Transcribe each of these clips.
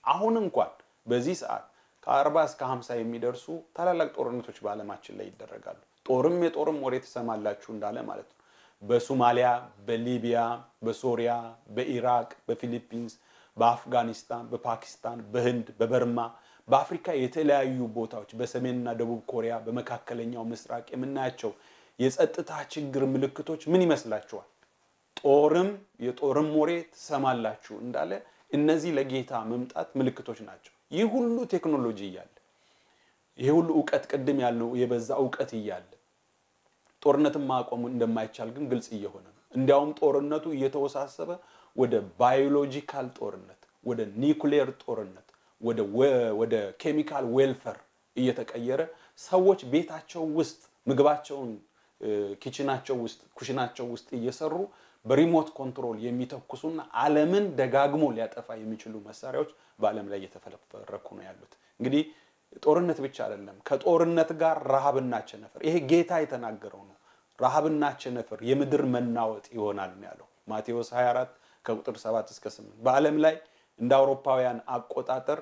አሁን እንኳን በዚህ ሰዓት ከ40 እስከ 50 የሚደርሱ ታላላቅ ጦርነቶች በዓለማችን ላይ ይደረጋሉ። ጦርም የጦርም ወሬ ትሰማላችሁ እንዳለ ማለት ነው። በሶማሊያ፣ በሊቢያ፣ በሶሪያ፣ በኢራቅ፣ በፊሊፒንስ፣ በአፍጋኒስታን፣ በፓኪስታን፣ በህንድ፣ በበርማ፣ በአፍሪካ የተለያዩ ቦታዎች፣ በሰሜንና ደቡብ ኮሪያ፣ በመካከለኛው ምስራቅ የምናያቸው የጸጥታ ችግር ምልክቶች ምን ይመስላችኋል? ጦርም የጦርም ወሬ ትሰማላችሁ እንዳለ እነዚህ ለጌታ መምጣት ምልክቶች ናቸው። ይህ ሁሉ ቴክኖሎጂ እያለ ይህ ሁሉ እውቀት ቅድም ያልነው የበዛ እውቀት እያለ ጦርነትን ማቆም እንደማይቻል ግን ግልጽ እየሆነ ነው። እንዲያውም ጦርነቱ እየተወሳሰበ ወደ ባዮሎጂካል ጦርነት፣ ወደ ኒውክሌር ጦርነት፣ ወደ ኬሚካል ዌልፈር እየተቀየረ ሰዎች ቤታቸው ውስጥ ምግባቸውን ኪችናቸው ውስጥ ኩሽናቸው ውስጥ እየሰሩ በሪሞት ኮንትሮል የሚተኩሱና ዓለምን ደጋግሞ ሊያጠፋ የሚችሉ መሳሪያዎች በዓለም ላይ እየተፈረኩ ነው ያሉት። እንግዲህ ጦርነት ብቻ አይደለም፣ ከጦርነት ጋር ረሃብና ቸነፈር። ይሄ ጌታ የተናገረው ነው። ረሃብና ቸነፈር የምድር መናወጥ ይሆናል ነው ያለው ማቴዎስ 24 ከቁጥር 7 እስከ 8 በዓለም ላይ እንደ አውሮፓውያን አቆጣጠር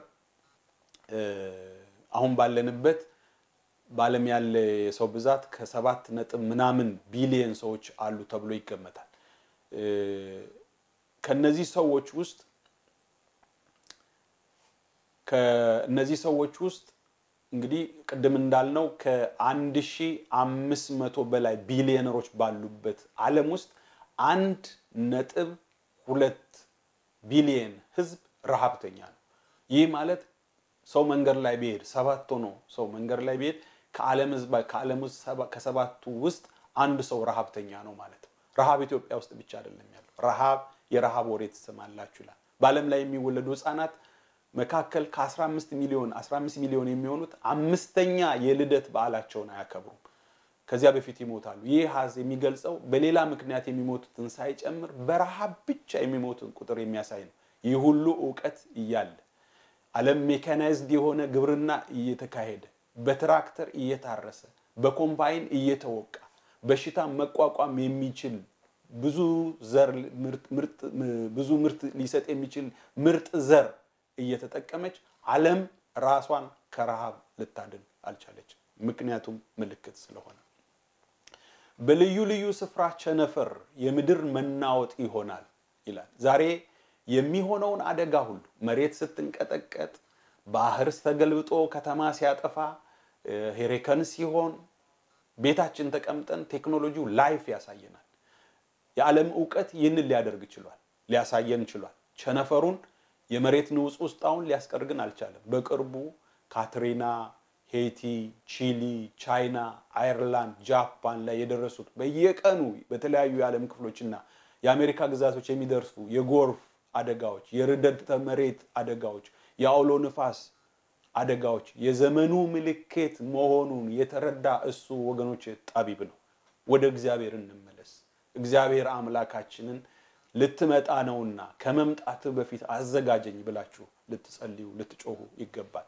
አሁን ባለንበት በዓለም ያለ የሰው ብዛት ከሰባት ነጥብ ምናምን ቢሊየን ሰዎች አሉ ተብሎ ይገመታል። ከነዚህ ሰዎች ውስጥ ከእነዚህ ሰዎች ውስጥ እንግዲህ ቅድም እንዳልነው ከአንድ ሺ አምስት መቶ በላይ ቢሊዮነሮች ባሉበት ዓለም ውስጥ አንድ ነጥብ ሁለት ቢሊየን ህዝብ ረሃብተኛ ነው። ይህ ማለት ሰው መንገድ ላይ ቢሄድ ሰባት ሆኖ ሰው መንገድ ላይ ቢሄድ ከዓለም ህዝብ ከዓለም ውስጥ ከሰባቱ ውስጥ አንድ ሰው ረሃብተኛ ነው ማለት ነው። ረሃብ ኢትዮጵያ ውስጥ ብቻ አይደለም ያለው። ረሃብ የረሃብ ወሬ ትሰማላችሁ ይላል። በዓለም ላይ የሚወለዱ ህፃናት መካከል ከ15 ሚሊዮን 15 ሚሊዮን የሚሆኑት አምስተኛ የልደት በዓላቸውን አያከብሩም። ከዚያ በፊት ይሞታሉ። ይህ ሀዝ የሚገልጸው በሌላ ምክንያት የሚሞቱትን ሳይጨምር በረሃብ ብቻ የሚሞቱን ቁጥር የሚያሳይ ነው። ይህ ሁሉ እውቀት እያለ ዓለም ሜካናይዝድ የሆነ ግብርና እየተካሄደ በትራክተር እየታረሰ በኮምባይን እየተወቃ በሽታ መቋቋም የሚችል ብዙ ዘር ብዙ ምርት ሊሰጥ የሚችል ምርጥ ዘር እየተጠቀመች ዓለም ራሷን ከረሃብ ልታድን አልቻለችም። ምክንያቱም ምልክት ስለሆነ በልዩ ልዩ ስፍራ ቸነፈር፣ የምድር መናወጥ ይሆናል ይላል። ዛሬ የሚሆነውን አደጋ ሁሉ መሬት ስትንቀጠቀጥ፣ ባህር ተገልብጦ ከተማ ሲያጠፋ፣ ሄሪከን ሲሆን ቤታችን ተቀምጠን ቴክኖሎጂው ላይፍ ያሳየናል። የዓለም እውቀት ይህንን ሊያደርግ ችሏል፣ ሊያሳየን ችሏል። ቸነፈሩን የመሬት ንውጽ ውስጣውን ሊያስቀር ግን አልቻለም። በቅርቡ ካትሪና፣ ሄይቲ፣ ቺሊ፣ ቻይና፣ አየርላንድ፣ ጃፓን ላይ የደረሱት በየቀኑ በተለያዩ የዓለም ክፍሎችና የአሜሪካ ግዛቶች የሚደርሱ የጎርፍ አደጋዎች፣ የርዕደተ መሬት አደጋዎች፣ የአውሎ ንፋስ አደጋዎች የዘመኑ ምልክት መሆኑን የተረዳ እሱ ወገኖች ጠቢብ ነው። ወደ እግዚአብሔር እንመለስ። እግዚአብሔር አምላካችንን ልትመጣ ነውና ከመምጣት በፊት አዘጋጀኝ ብላችሁ ልትጸልዩ ልትጮሁ ይገባል።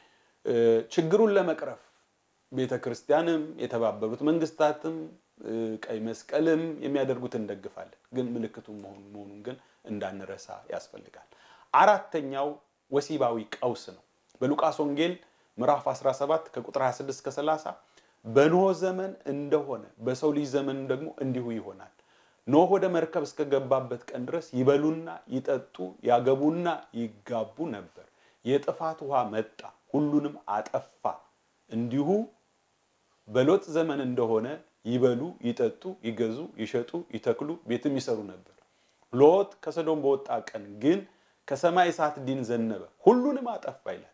ችግሩን ለመቅረፍ ቤተ ክርስቲያንም የተባበሩት መንግስታትም ቀይ መስቀልም የሚያደርጉት እንደግፋለን። ግን ምልክቱን መሆኑን ግን እንዳንረሳ ያስፈልጋል። አራተኛው ወሲባዊ ቀውስ ነው። በሉቃስ ወንጌል ምዕራፍ 17 ከቁጥር 26 እስከ 30 በኖህ ዘመን እንደሆነ በሰው ልጅ ዘመን ደግሞ እንዲሁ ይሆናል። ኖህ ወደ መርከብ እስከገባበት ቀን ድረስ ይበሉና ይጠጡ ያገቡና ይጋቡ ነበር። የጥፋት ውሃ መጣ፣ ሁሉንም አጠፋ። እንዲሁ በሎጥ ዘመን እንደሆነ ይበሉ፣ ይጠጡ፣ ይገዙ፣ ይሸጡ፣ ይተክሉ፣ ቤትም ይሰሩ ነበር። ሎጥ ከሰዶም በወጣ ቀን ግን ከሰማይ እሳት ዲን ዘነበ፣ ሁሉንም አጠፋ ይላል።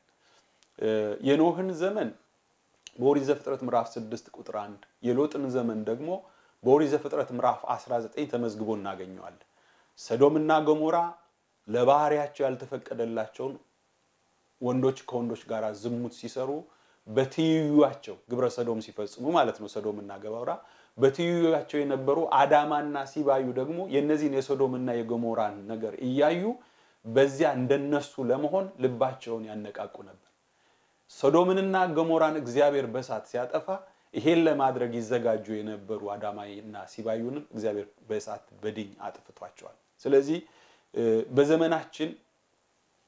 የኖህን ዘመን በኦሪት ዘፍጥረት ምዕራፍ 6 ቁጥር 1 የሎጥን ዘመን ደግሞ በኦሪት ዘፍጥረት ምዕራፍ 19 ተመዝግቦ እናገኘዋለን። ሰዶምና ገሞራ ለባህሪያቸው ያልተፈቀደላቸውን ወንዶች ከወንዶች ጋር ዝሙት ሲሰሩ በትይዩቸው ግብረ ሰዶም ሲፈጽሙ ማለት ነው። ሰዶምና ገሞራ በትይዩቸው የነበሩ አዳማና ሲባዩ ደግሞ የእነዚህን የሰዶምና የገሞራን ነገር እያዩ በዚያ እንደነሱ ለመሆን ልባቸውን ያነቃቁ ነበር። ሶዶምንና ገሞራን እግዚአብሔር በእሳት ሲያጠፋ ይሄን ለማድረግ ይዘጋጁ የነበሩ አዳማይና ሲባዩንም እግዚአብሔር በእሳት በድኝ አጥፍቷቸዋል። ስለዚህ በዘመናችን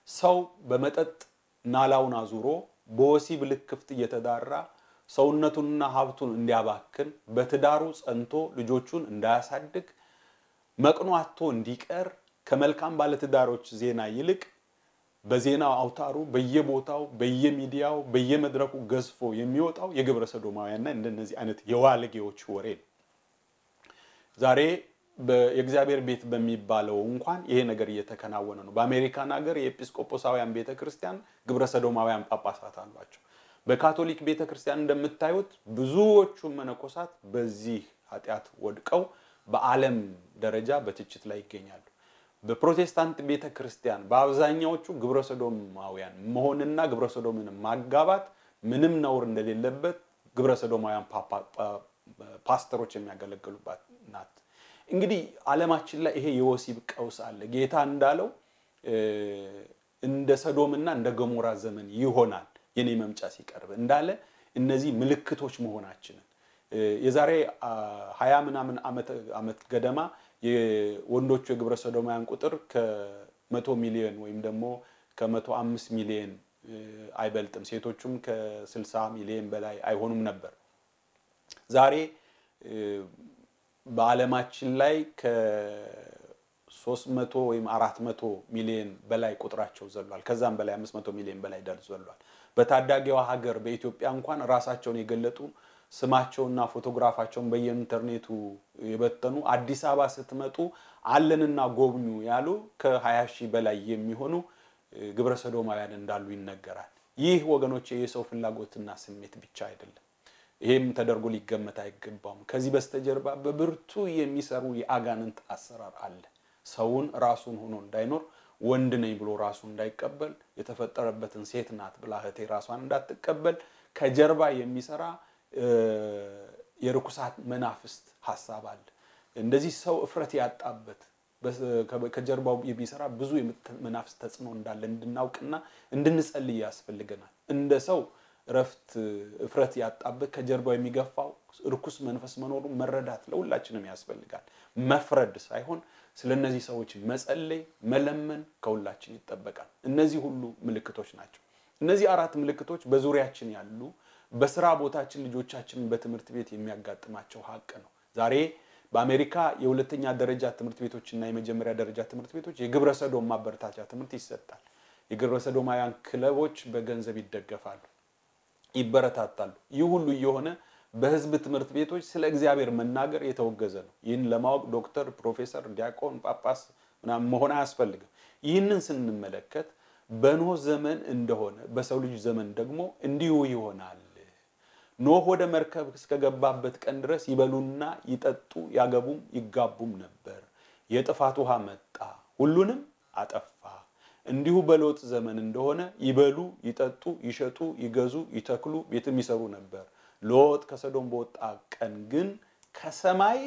ሰው በመጠጥ ናላውን አዙሮ በወሲብ ልክፍት እየተዳራ ሰውነቱንና ሀብቱን እንዲያባክን በትዳሩ ጸንቶ ልጆቹን እንዳያሳድግ መቅኖ አጥቶ እንዲቀር ከመልካም ባለትዳሮች ዜና ይልቅ በዜና አውታሩ በየቦታው በየሚዲያው በየመድረኩ ገዝፎ የሚወጣው የግብረ ሰዶማውያንና እንደነዚህ አይነት የዋልጌዎች ወሬ ነው። ዛሬ የእግዚአብሔር ቤት በሚባለው እንኳን ይሄ ነገር እየተከናወነ ነው። በአሜሪካን ሀገር የኤጲስቆጶሳውያን ቤተ ክርስቲያን ግብረ ሰዶማውያን ጳጳሳት አሏቸው። በካቶሊክ ቤተ ክርስቲያን እንደምታዩት ብዙዎቹ መነኮሳት በዚህ ኃጢአት ወድቀው በዓለም ደረጃ በትችት ላይ ይገኛሉ። በፕሮቴስታንት ቤተ ክርስቲያን በአብዛኛዎቹ ግብረ ሰዶማውያን መሆንና ግብረ ሰዶምን ማጋባት ምንም ነውር እንደሌለበት ግብረ ሰዶማውያን ፓስተሮች የሚያገለግሉባት ናት። እንግዲህ ዓለማችን ላይ ይሄ የወሲብ ቀውስ አለ። ጌታ እንዳለው እንደ ሰዶምና እንደ ገሞራ ዘመን ይሆናል የኔ መምጫ ሲቀርብ እንዳለ እነዚህ ምልክቶች መሆናችንን የዛሬ ሀያ ምናምን ዓመት ገደማ የወንዶቹ የግብረ ሰዶማውያን ቁጥር ከመቶ ሚሊዮን ወይም ደግሞ ከመቶ አምስት ሚሊዮን አይበልጥም። ሴቶቹም ከስልሳ ሚሊዮን በላይ አይሆኑም ነበር። ዛሬ በዓለማችን ላይ ከሶስት መቶ ወይም አራት መቶ ሚሊዮን በላይ ቁጥራቸው ዘሏል። ከዛም በላይ አምስት መቶ ሚሊዮን በላይ ዘሏል። በታዳጊዋ ሀገር በኢትዮጵያ እንኳን ራሳቸውን የገለጡ ስማቸውና ፎቶግራፋቸውን በየኢንተርኔቱ የበተኑ አዲስ አበባ ስትመጡ አለንና ጎብኙ ያሉ ከ20 ሺህ በላይ የሚሆኑ ግብረ ሰዶማውያን እንዳሉ ይነገራል። ይህ ወገኖች የሰው ፍላጎትና ስሜት ብቻ አይደለም። ይሄም ተደርጎ ሊገመት አይገባውም። ከዚህ በስተጀርባ በብርቱ የሚሰሩ የአጋንንት አሰራር አለ። ሰውን ራሱን ሆኖ እንዳይኖር ወንድ ነኝ ብሎ ራሱን እንዳይቀበል የተፈጠረበትን ሴት ናት ብላ እህቴ ራሷን እንዳትቀበል ከጀርባ የሚሰራ የርኩሳት መናፍስት ሀሳብ አለ። እንደዚህ ሰው እፍረት ያጣበት ከጀርባው የሚሰራ ብዙ መናፍስት ተጽዕኖ እንዳለ እንድናውቅና እንድንጸልይ ያስፈልገናል። እንደ ሰው እረፍት እፍረት ያጣበት ከጀርባው የሚገፋው ርኩስ መንፈስ መኖሩ መረዳት ለሁላችንም ያስፈልጋል። መፍረድ ሳይሆን ስለ እነዚህ ሰዎች መጸለይ፣ መለመን ከሁላችን ይጠበቃል። እነዚህ ሁሉ ምልክቶች ናቸው። እነዚህ አራት ምልክቶች በዙሪያችን ያሉ በስራ ቦታችን ልጆቻችንን በትምህርት ቤት የሚያጋጥማቸው ሀቅ ነው። ዛሬ በአሜሪካ የሁለተኛ ደረጃ ትምህርት ቤቶች እና የመጀመሪያ ደረጃ ትምህርት ቤቶች የግብረ ሰዶም ማበረታቻ ትምህርት ይሰጣል። የግብረ ሰዶማውያን ክለቦች በገንዘብ ይደገፋሉ፣ ይበረታታሉ። ይህ ሁሉ እየሆነ በህዝብ ትምህርት ቤቶች ስለ እግዚአብሔር መናገር የተወገዘ ነው። ይህን ለማወቅ ዶክተር፣ ፕሮፌሰር፣ ዲያቆን፣ ጳጳስ ምናምን መሆን አያስፈልግም። ይህንን ስንመለከት በኖህ ዘመን እንደሆነ በሰው ልጅ ዘመን ደግሞ እንዲሁ ይሆናል። ኖህ ወደ መርከብ እስከገባበት ቀን ድረስ ይበሉና ይጠጡ ያገቡም ይጋቡም ነበር። የጥፋት ውሃ መጣ፣ ሁሉንም አጠፋ። እንዲሁ በሎጥ ዘመን እንደሆነ ይበሉ፣ ይጠጡ፣ ይሸጡ፣ ይገዙ፣ ይተክሉ፣ ቤትም ይሰሩ ነበር። ሎጥ ከሰዶም በወጣ ቀን ግን ከሰማይ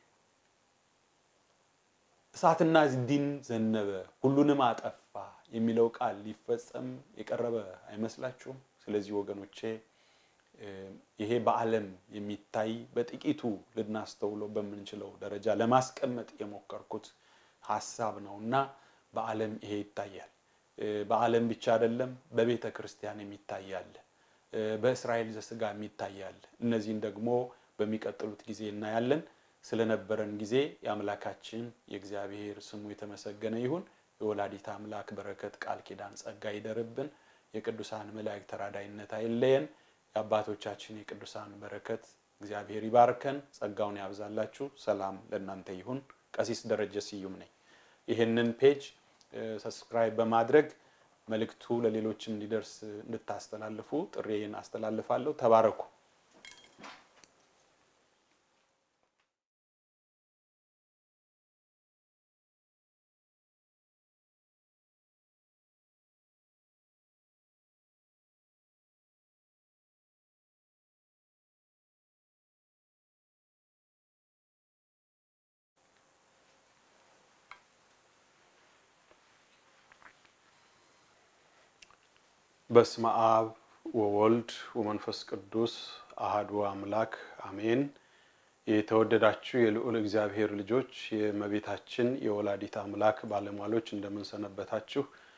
እሳትና ዲን ዘነበ፣ ሁሉንም አጠፋ የሚለው ቃል ሊፈጸም የቀረበ አይመስላችሁም? ስለዚህ ወገኖቼ ይሄ በዓለም የሚታይ በጥቂቱ ልናስተውለው በምንችለው ደረጃ ለማስቀመጥ የሞከርኩት ሀሳብ ነው እና በዓለም ይሄ ይታያል። በዓለም ብቻ አይደለም፣ በቤተ ክርስቲያን የሚታያል፣ በእስራኤል ዘስጋ የሚታያል። እነዚህን ደግሞ በሚቀጥሉት ጊዜ እናያለን። ስለነበረን ጊዜ የአምላካችን የእግዚአብሔር ስሙ የተመሰገነ ይሁን። የወላዲት አምላክ በረከት ቃል ኪዳን ጸጋ ይደርብን። የቅዱሳን መላእክት ተራዳይነት አይለየን። የአባቶቻችን የቅዱሳን በረከት እግዚአብሔር ይባርከን፣ ጸጋውን ያብዛላችሁ። ሰላም ለእናንተ ይሁን። ቀሲስ ደረጀ ስዩም ነኝ። ይህንን ፔጅ ሰብስክራይብ በማድረግ መልእክቱ ለሌሎች እንዲደርስ እንድታስተላልፉ ጥሪዬን አስተላልፋለሁ። ተባረኩ። በስመ አብ ወወልድ ወመንፈስ ቅዱስ አሃዱ አምላክ አሜን። የተወደዳችሁ የልዑል እግዚአብሔር ልጆች የእመቤታችን የወላዲት አምላክ ባለሟሎች እንደምንሰነበታችሁ።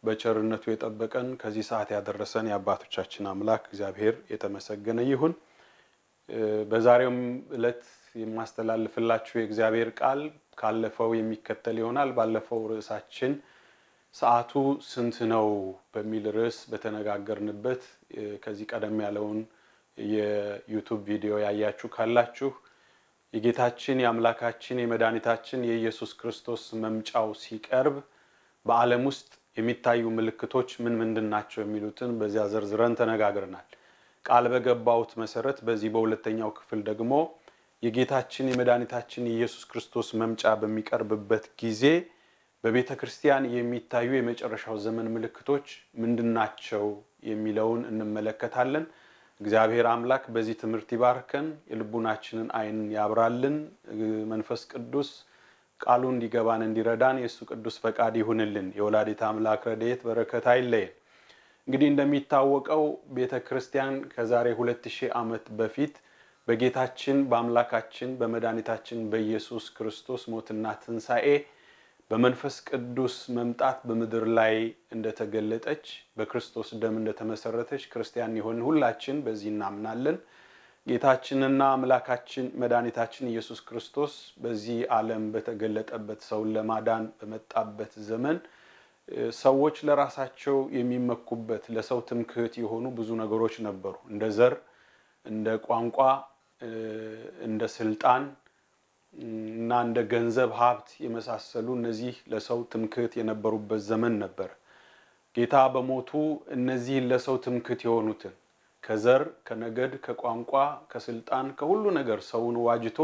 በቸርነቱ የጠበቀን ከዚህ ሰዓት ያደረሰን የአባቶቻችን አምላክ እግዚአብሔር የተመሰገነ ይሁን። በዛሬውም ዕለት የማስተላልፍላችሁ የእግዚአብሔር ቃል ካለፈው የሚከተል ይሆናል። ባለፈው ርዕሳችን ሰዓቱ ስንት ነው በሚል ርዕስ በተነጋገርንበት ከዚህ ቀደም ያለውን የዩቱብ ቪዲዮ ያያችሁ ካላችሁ የጌታችን የአምላካችን የመድኃኒታችን የኢየሱስ ክርስቶስ መምጫው ሲቀርብ በዓለም ውስጥ የሚታዩ ምልክቶች ምን ምንድን ናቸው የሚሉትን በዚያ ዘርዝረን ተነጋግረናል። ቃል በገባሁት መሰረት በዚህ በሁለተኛው ክፍል ደግሞ የጌታችን የመድኃኒታችን የኢየሱስ ክርስቶስ መምጫ በሚቀርብበት ጊዜ በቤተ ክርስቲያን የሚታዩ የመጨረሻው ዘመን ምልክቶች ምንድን ናቸው የሚለውን እንመለከታለን። እግዚአብሔር አምላክ በዚህ ትምህርት ይባርከን፣ የልቡናችንን ዓይን ያብራልን። መንፈስ ቅዱስ ቃሉ እንዲገባን እንዲረዳን የእሱ ቅዱስ ፈቃድ ይሁንልን። የወላዲት አምላክ ረድኤት በረከት አይለየን። እንግዲህ እንደሚታወቀው ቤተ ክርስቲያን ከዛሬ ሁለት ሺህ ዓመት በፊት በጌታችን በአምላካችን በመድኃኒታችን በኢየሱስ ክርስቶስ ሞትና ትንሣኤ በመንፈስ ቅዱስ መምጣት በምድር ላይ እንደተገለጠች በክርስቶስ ደም እንደተመሰረተች ክርስቲያን የሆን ሁላችን በዚህ እናምናለን። ጌታችንና አምላካችን መድኃኒታችን ኢየሱስ ክርስቶስ በዚህ ዓለም በተገለጠበት ሰውን ለማዳን በመጣበት ዘመን ሰዎች ለራሳቸው የሚመኩበት ለሰው ትምክህት የሆኑ ብዙ ነገሮች ነበሩ። እንደ ዘር፣ እንደ ቋንቋ፣ እንደ ስልጣን እና እንደ ገንዘብ ሀብት የመሳሰሉ እነዚህ ለሰው ትምክህት የነበሩበት ዘመን ነበር። ጌታ በሞቱ እነዚህን ለሰው ትምክህት የሆኑትን ከዘር፣ ከነገድ፣ ከቋንቋ፣ ከስልጣን፣ ከሁሉ ነገር ሰውን ዋጅቶ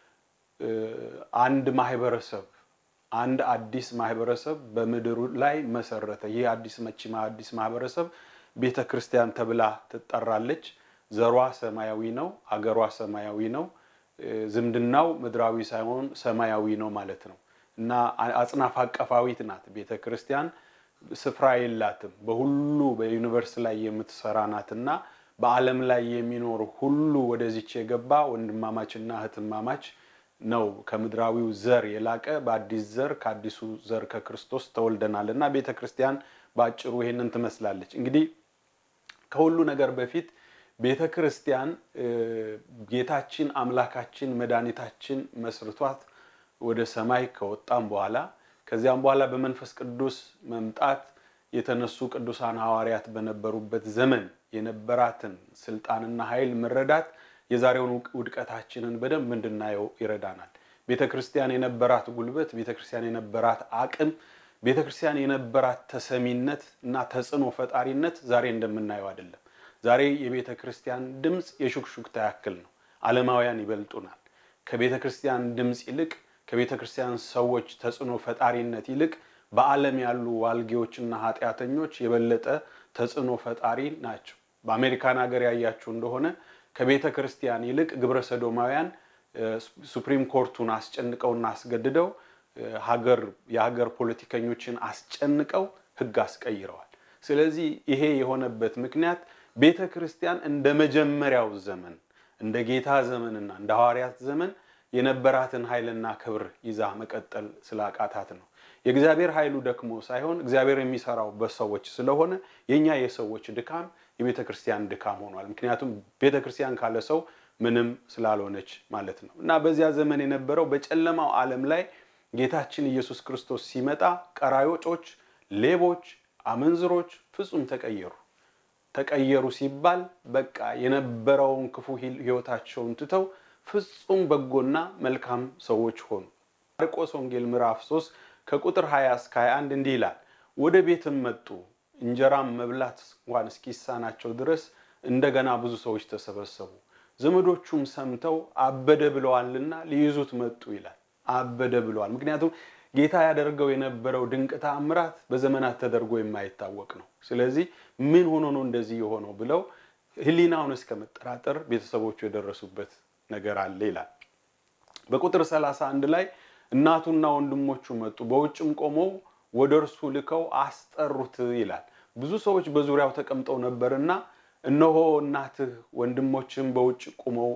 አንድ ማህበረሰብ አንድ አዲስ ማህበረሰብ በምድሩ ላይ መሰረተ። ይህ አዲስ መቺማ አዲስ ማህበረሰብ ቤተ ክርስቲያን ተብላ ትጠራለች። ዘሯ ሰማያዊ ነው። አገሯ ሰማያዊ ነው። ዝምድናው ምድራዊ ሳይሆን ሰማያዊ ነው ማለት ነው እና አጽናፍ አቀፋዊት ናት ቤተ ክርስቲያን። ስፍራ የላትም። በሁሉ በዩኒቨርስ ላይ የምትሰራ ናት እና በዓለም ላይ የሚኖር ሁሉ ወደዚች የገባ ወንድማማችና እህትማማች ነው። ከምድራዊው ዘር የላቀ በአዲስ ዘር ከአዲሱ ዘር ከክርስቶስ ተወልደናል እና ቤተ ክርስቲያን በአጭሩ ይሄንን ትመስላለች። እንግዲህ ከሁሉ ነገር በፊት ቤተ ክርስቲያን ጌታችን አምላካችን መድኃኒታችን መስርቷት ወደ ሰማይ ከወጣም በኋላ ከዚያም በኋላ በመንፈስ ቅዱስ መምጣት የተነሱ ቅዱሳን ሐዋርያት በነበሩበት ዘመን የነበራትን ስልጣንና ኃይል መረዳት የዛሬውን ውድቀታችንን በደንብ እንድናየው ይረዳናል። ቤተ ክርስቲያን የነበራት ጉልበት፣ ቤተ ክርስቲያን የነበራት አቅም፣ ቤተ ክርስቲያን የነበራት ተሰሚነት እና ተጽዕኖ ፈጣሪነት ዛሬ እንደምናየው አይደለም። ዛሬ የቤተ ክርስቲያን ድምፅ የሹክሹክታ ያክል ነው። ዓለማውያን ይበልጡናል። ከቤተ ክርስቲያን ድምፅ ይልቅ ከቤተ ክርስቲያን ሰዎች ተጽዕኖ ፈጣሪነት ይልቅ በዓለም ያሉ ዋልጌዎችና ኃጢአተኞች የበለጠ ተጽዕኖ ፈጣሪ ናቸው። በአሜሪካን ሀገር ያያችሁ እንደሆነ ከቤተ ክርስቲያን ይልቅ ግብረ ሰዶማውያን ሱፕሪም ኮርቱን አስጨንቀውና አስገድደው ሀገር የሀገር ፖለቲከኞችን አስጨንቀው ሕግ አስቀይረዋል። ስለዚህ ይሄ የሆነበት ምክንያት ቤተ ክርስቲያን እንደ መጀመሪያው ዘመን እንደ ጌታ ዘመንና እንደ ሐዋርያት ዘመን የነበራትን ኃይልና ክብር ይዛ መቀጠል ስላቃታት ነው። የእግዚአብሔር ኃይሉ ደክሞ ሳይሆን እግዚአብሔር የሚሰራው በሰዎች ስለሆነ የእኛ የሰዎች ድካም የቤተ ክርስቲያን ድካም ሆኗል። ምክንያቱም ቤተ ክርስቲያን ካለ ሰው ምንም ስላልሆነች ማለት ነው እና በዚያ ዘመን የነበረው በጨለማው ዓለም ላይ ጌታችን ኢየሱስ ክርስቶስ ሲመጣ ቀራዮጮች፣ ሌቦች፣ አመንዝሮች ፍጹም ተቀየሩ። ተቀየሩ ሲባል በቃ የነበረውን ክፉ ሕይወታቸውን ትተው ፍጹም በጎና መልካም ሰዎች ሆኑ። ማርቆስ ወንጌል ምዕራፍ 3 ከቁጥር 20 እስከ 21 እንዲህ ይላል። ወደ ቤትም መጡ፣ እንጀራም መብላት እንኳን እስኪሳናቸው ድረስ እንደገና ብዙ ሰዎች ተሰበሰቡ። ዘመዶቹም ሰምተው አበደ ብለዋልና ሊይዙት መጡ ይላል። አበደ ብለዋል። ምክንያቱም ጌታ ያደርገው የነበረው ድንቅ ተአምራት በዘመናት ተደርጎ የማይታወቅ ነው። ስለዚህ ምን ሆኖ ነው እንደዚህ የሆነው ብለው ሕሊናውን እስከ መጠራጠር ቤተሰቦቹ የደረሱበት ነገር አለ ይላል። በቁጥር 31 ላይ እናቱና ወንድሞቹ መጡ፣ በውጭም ቆመው ወደ እርሱ ልከው አስጠሩት ይላል። ብዙ ሰዎች በዙሪያው ተቀምጠው ነበርና እነሆ እናትህ ወንድሞችም በውጭ ቆመው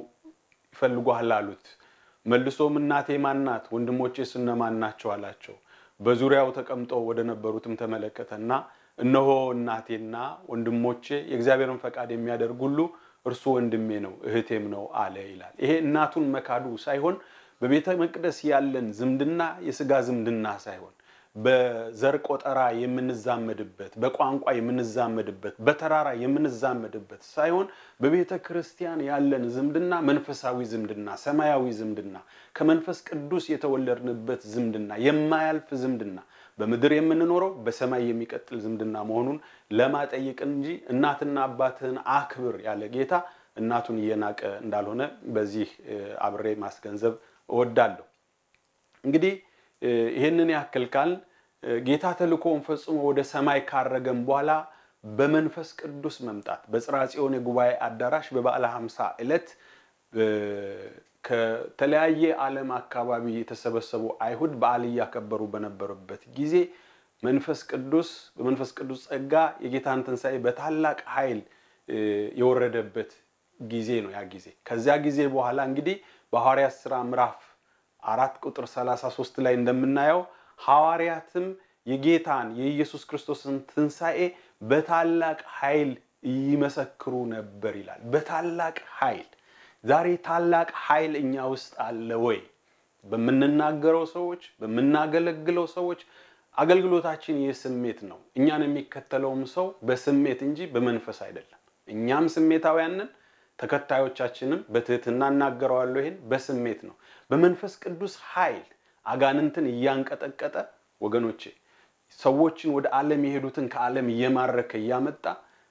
ይፈልጓል አሉት። መልሶም እናቴ ማናት? ወንድሞቼስ እነማን ናቸው አላቸው። በዙሪያው ተቀምጠው ወደ ነበሩትም ተመለከተና እነሆ እናቴና ወንድሞቼ የእግዚአብሔርን ፈቃድ የሚያደርግ ሁሉ እርሱ ወንድሜ ነው እህቴም ነው አለ ይላል። ይሄ እናቱን መካዱ ሳይሆን በቤተ መቅደስ ያለን ዝምድና የስጋ ዝምድና ሳይሆን በዘር ቆጠራ የምንዛመድበት፣ በቋንቋ የምንዛመድበት፣ በተራራ የምንዛመድበት ሳይሆን በቤተ ክርስቲያን ያለን ዝምድና መንፈሳዊ ዝምድና፣ ሰማያዊ ዝምድና፣ ከመንፈስ ቅዱስ የተወለድንበት ዝምድና፣ የማያልፍ ዝምድና፣ በምድር የምንኖረው በሰማይ የሚቀጥል ዝምድና መሆኑን ለማጠየቅ እንጂ እናትና አባትህን አክብር ያለ ጌታ እናቱን እየናቀ እንዳልሆነ በዚህ አብሬ ማስገንዘብ እወዳለሁ። እንግዲህ ይህንን ያክል ካል ጌታ ተልእኮውን ፈጽሞ ወደ ሰማይ ካረገም በኋላ በመንፈስ ቅዱስ መምጣት በጽርሐ ጽዮን የጉባኤ አዳራሽ በበዓለ ሃምሳ ዕለት ከተለያየ ዓለም አካባቢ የተሰበሰቡ አይሁድ በዓል እያከበሩ በነበሩበት ጊዜ መንፈስ ቅዱስ በመንፈስ ቅዱስ ጸጋ የጌታን ትንሣኤ በታላቅ ኃይል የወረደበት ጊዜ ነው ያ ጊዜ። ከዚያ ጊዜ በኋላ እንግዲህ በሐዋርያት ሥራ ምዕራፍ አራት ቁጥር 33 ላይ እንደምናየው ሐዋርያትም የጌታን የኢየሱስ ክርስቶስን ትንሣኤ በታላቅ ኃይል ይመሰክሩ ነበር ይላል። በታላቅ ኃይል። ዛሬ ታላቅ ኃይል እኛ ውስጥ አለ ወይ? በምንናገረው ሰዎች፣ በምናገለግለው ሰዎች አገልግሎታችን የስሜት ነው። እኛን የሚከተለውም ሰው በስሜት እንጂ በመንፈስ አይደለም። እኛም ስሜታውያንን ተከታዮቻችንም በትህትና እናገረዋለሁ። ይህን በስሜት ነው። በመንፈስ ቅዱስ ኃይል አጋንንትን እያንቀጠቀጠ ወገኖቼ ሰዎችን ወደ ዓለም የሄዱትን ከዓለም እየማረከ እያመጣ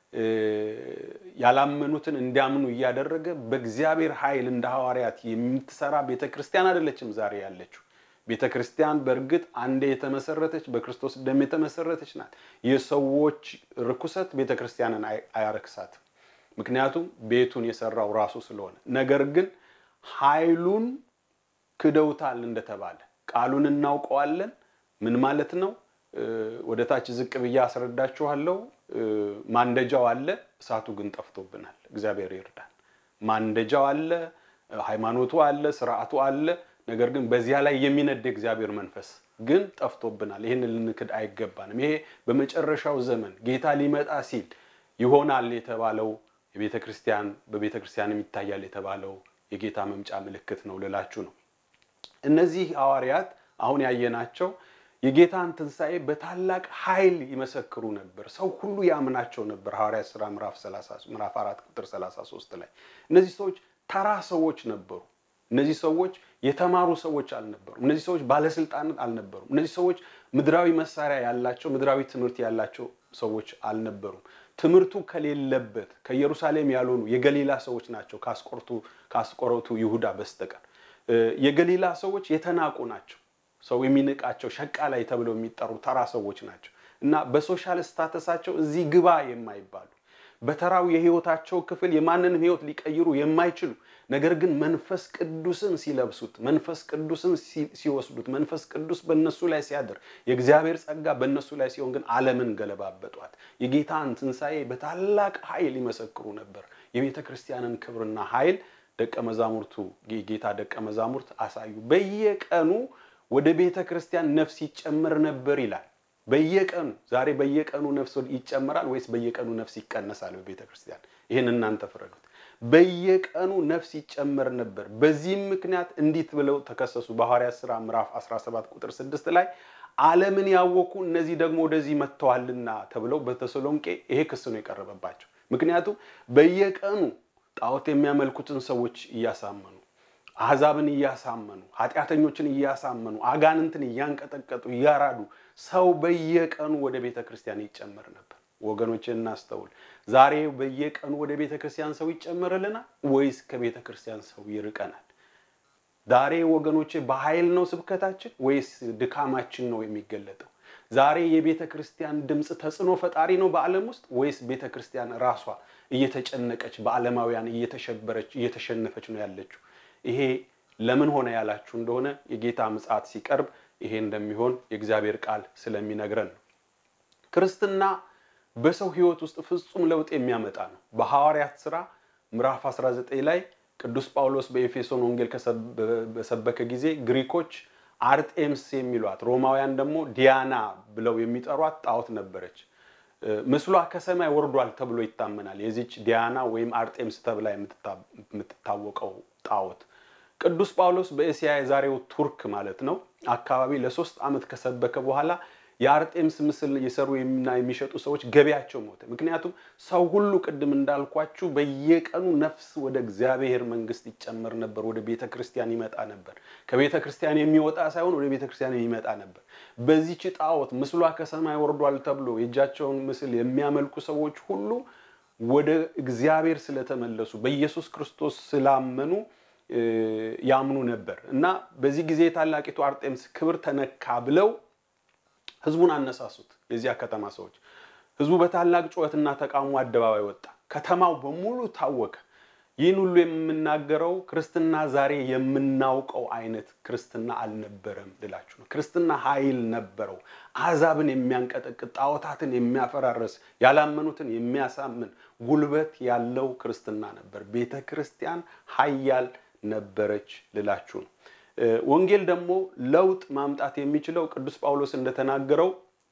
ያላመኑትን እንዲያምኑ እያደረገ በእግዚአብሔር ኃይል እንደ ሐዋርያት የምትሰራ ቤተ ክርስቲያን አይደለችም ዛሬ ያለችው። ቤተ ክርስቲያን በእርግጥ አንዴ የተመሰረተች በክርስቶስ ደም የተመሰረተች ናት። የሰዎች ርኩሰት ቤተ ክርስቲያንን አያረክሳትም። ምክንያቱም ቤቱን የሰራው ራሱ ስለሆነ። ነገር ግን ኃይሉን ክደውታል እንደተባለ ቃሉን እናውቀዋለን። ምን ማለት ነው? ወደ ታች ዝቅ ብዬ አስረዳችኋለሁ። ማንደጃው አለ፣ እሳቱ ግን ጠፍቶብናል። እግዚአብሔር ይርዳል። ማንደጃው አለ፣ ሃይማኖቱ አለ፣ ስርዓቱ አለ። ነገር ግን በዚያ ላይ የሚነድ እግዚአብሔር መንፈስ ግን ጠፍቶብናል። ይህን ልንክድ አይገባንም። ይሄ በመጨረሻው ዘመን ጌታ ሊመጣ ሲል ይሆናል የተባለው የቤተ ክርስቲያን በቤተ ክርስቲያንም ይታያል የተባለው የጌታ መምጫ ምልክት ነው ልላችሁ ነው። እነዚህ ሐዋርያት አሁን ያየናቸው የጌታን ትንሣኤ በታላቅ ኃይል ይመሰክሩ ነበር። ሰው ሁሉ ያምናቸው ነበር። ሐዋርያት ሥራ ምዕራፍ አራት ቁጥር 33 ላይ እነዚህ ሰዎች ተራ ሰዎች ነበሩ። እነዚህ ሰዎች የተማሩ ሰዎች አልነበሩም። እነዚህ ሰዎች ባለስልጣናት አልነበሩም። እነዚህ ሰዎች ምድራዊ መሳሪያ ያላቸው ምድራዊ ትምህርት ያላቸው ሰዎች አልነበሩም። ትምህርቱ ከሌለበት ከኢየሩሳሌም ያልሆኑ የገሊላ ሰዎች ናቸው ከአስቆሮቱ ይሁዳ በስተቀር። የገሊላ ሰዎች የተናቁ ናቸው። ሰው የሚንቃቸው ሸቃላይ ተብለው የሚጠሩ ተራ ሰዎች ናቸው እና በሶሻል ስታተሳቸው እዚህ ግባ የማይባሉ በተራው የህይወታቸው ክፍል የማንንም ህይወት ሊቀይሩ የማይችሉ ነገር ግን መንፈስ ቅዱስን ሲለብሱት፣ መንፈስ ቅዱስን ሲወስዱት፣ መንፈስ ቅዱስ በእነሱ ላይ ሲያድር፣ የእግዚአብሔር ጸጋ በእነሱ ላይ ሲሆን ግን ዓለምን ገለባበጧት። የጌታን ትንሣኤ በታላቅ ኃይል ይመሰክሩ ነበር። የቤተ ክርስቲያንን ክብርና ኃይል ደቀ መዛሙርቱ የጌታ ደቀ መዛሙርት አሳዩ። በየቀኑ ወደ ቤተ ክርስቲያን ነፍስ ይጨመር ነበር ይላል። በየቀኑ ዛሬ በየቀኑ ነፍስ ይጨመራል ወይስ በየቀኑ ነፍስ ይቀነሳል? በቤተ ክርስቲያን ይህን እናንተ ፍረዱት። በየቀኑ ነፍስ ይጨመር ነበር። በዚህም ምክንያት እንዲት ብለው ተከሰሱ። በሐዋርያት ሥራ ምዕራፍ 17 ቁጥር 6 ላይ ዓለምን ያወኩ እነዚህ ደግሞ ወደዚህ መጥተዋልና ተብለው በተሰሎንቄ ይሄ ክስ ነው የቀረበባቸው። ምክንያቱም በየቀኑ ጣዖት የሚያመልኩትን ሰዎች እያሳመኑ አሕዛብን እያሳመኑ ኃጢአተኞችን እያሳመኑ አጋንንትን እያንቀጠቀጡ እያራዱ ሰው በየቀኑ ወደ ቤተ ክርስቲያን ይጨመር ነበር። ወገኖች እናስተውል። ዛሬ በየቀኑ ወደ ቤተ ክርስቲያን ሰው ይጨመርልናል ወይስ ከቤተ ክርስቲያን ሰው ይርቀናል? ዛሬ ወገኖቼ በኃይል ነው ስብከታችን ወይስ ድካማችን ነው የሚገለጠው? ዛሬ የቤተ ክርስቲያን ድምፅ ተጽዕኖ ፈጣሪ ነው በዓለም ውስጥ ወይስ ቤተ ክርስቲያን ራሷ እየተጨነቀች በዓለማውያን እየተሸበረች እየተሸነፈች ነው ያለችው? ይሄ ለምን ሆነ ያላችሁ እንደሆነ የጌታ ምጽአት ሲቀርብ ይሄ እንደሚሆን የእግዚአብሔር ቃል ስለሚነግረን ነው። ክርስትና በሰው ሕይወት ውስጥ ፍጹም ለውጥ የሚያመጣ ነው። በሐዋርያት ሥራ ምዕራፍ 19 ላይ ቅዱስ ጳውሎስ በኤፌሶን ወንጌል በሰበከ ጊዜ ግሪኮች አርጤምስ የሚሏት ሮማውያን ደግሞ ዲያና ብለው የሚጠሯት ጣዖት ነበረች። ምስሏ ከሰማይ ወርዷል ተብሎ ይታመናል። የዚች ዲያና ወይም አርጤምስ ተብላ የምትታወቀው ጣዖት ቅዱስ ጳውሎስ በእስያ የዛሬው ቱርክ ማለት ነው አካባቢ ለሶስት ዓመት ከሰበከ በኋላ የአርጤምስ ምስል የሰሩ እና የሚሸጡ ሰዎች ገበያቸው ሞተ። ምክንያቱም ሰው ሁሉ ቅድም እንዳልኳችሁ በየቀኑ ነፍስ ወደ እግዚአብሔር መንግስት ይጨመር ነበር፣ ወደ ቤተ ክርስቲያን ይመጣ ነበር። ከቤተ ክርስቲያን የሚወጣ ሳይሆን ወደ ቤተ ክርስቲያን የሚመጣ ነበር። በዚህች ጣዖት ምስሏ ከሰማይ ወርዷል ተብሎ የእጃቸውን ምስል የሚያመልኩ ሰዎች ሁሉ ወደ እግዚአብሔር ስለተመለሱ በኢየሱስ ክርስቶስ ስላመኑ ያምኑ ነበር እና በዚህ ጊዜ ታላቂቱ አርጤምስ ክብር ተነካ ብለው ህዝቡን አነሳሱት። የዚያ ከተማ ሰዎች ህዝቡ በታላቅ ጩኸትና ተቃውሞ አደባባይ ወጣ። ከተማው በሙሉ ታወከ። ይህን ሁሉ የምናገረው ክርስትና ዛሬ የምናውቀው አይነት ክርስትና አልነበረም ልላችሁ ነው። ክርስትና ኃይል ነበረው። አሕዛብን የሚያንቀጠቅጥ ጣዖታትን የሚያፈራረስ ያላመኑትን የሚያሳምን ጉልበት ያለው ክርስትና ነበር። ቤተ ክርስቲያን ኃያል ነበረች ልላችሁ ነው። ወንጌል ደግሞ ለውጥ ማምጣት የሚችለው ቅዱስ ጳውሎስ እንደተናገረው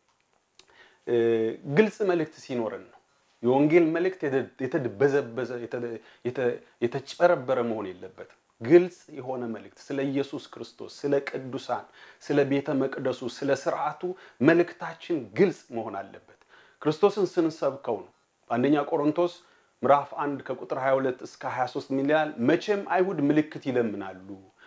ግልጽ መልእክት ሲኖረን ነው። የወንጌል መልእክት የተድበዘበዘ የተጨረበረ መሆን የለበትም። ግልጽ የሆነ መልእክት ስለ ኢየሱስ ክርስቶስ፣ ስለ ቅዱሳን፣ ስለ ቤተ መቅደሱ፣ ስለ ስርዓቱ መልእክታችን ግልጽ መሆን አለበት። ክርስቶስን ስንሰብከው ነው። በአንደኛ ቆሮንቶስ ምዕራፍ 1 ከቁጥር 22 እስከ 23 ምን ይላል? መቼም አይሁድ ምልክት ይለምናሉ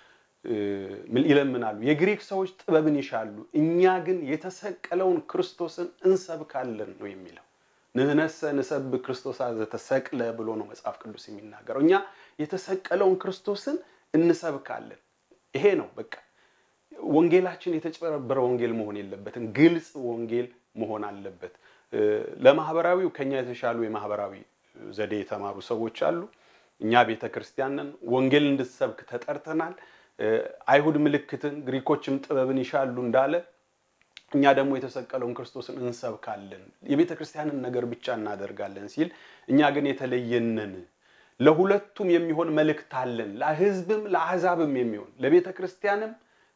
ይለምናሉ የግሪክ ሰዎች ጥበብን ይሻሉ፣ እኛ ግን የተሰቀለውን ክርስቶስን እንሰብካለን ነው የሚለው። ንህነሰ ንሰብክ ክርስቶስ ዘተሰቅለ ብሎ ነው መጽሐፍ ቅዱስ የሚናገረው። እኛ የተሰቀለውን ክርስቶስን እንሰብካለን። ይሄ ነው በቃ። ወንጌላችን የተጨበረበረ ወንጌል መሆን የለበትም። ግልጽ ወንጌል መሆን አለበት። ለማህበራዊው ከኛ የተሻሉ የማህበራዊ ዘዴ የተማሩ ሰዎች አሉ። እኛ ቤተ ክርስቲያን ነን። ወንጌል እንድትሰብክ ተጠርተናል። አይሁድ ምልክትን ግሪኮችም ጥበብን ይሻሉ እንዳለ እኛ ደግሞ የተሰቀለውን ክርስቶስን እንሰብካለን፣ የቤተ ክርስቲያንን ነገር ብቻ እናደርጋለን ሲል እኛ ግን የተለየንን ለሁለቱም የሚሆን መልእክት አለን። ለሕዝብም ለአሕዛብም የሚሆን ለቤተ ክርስቲያንም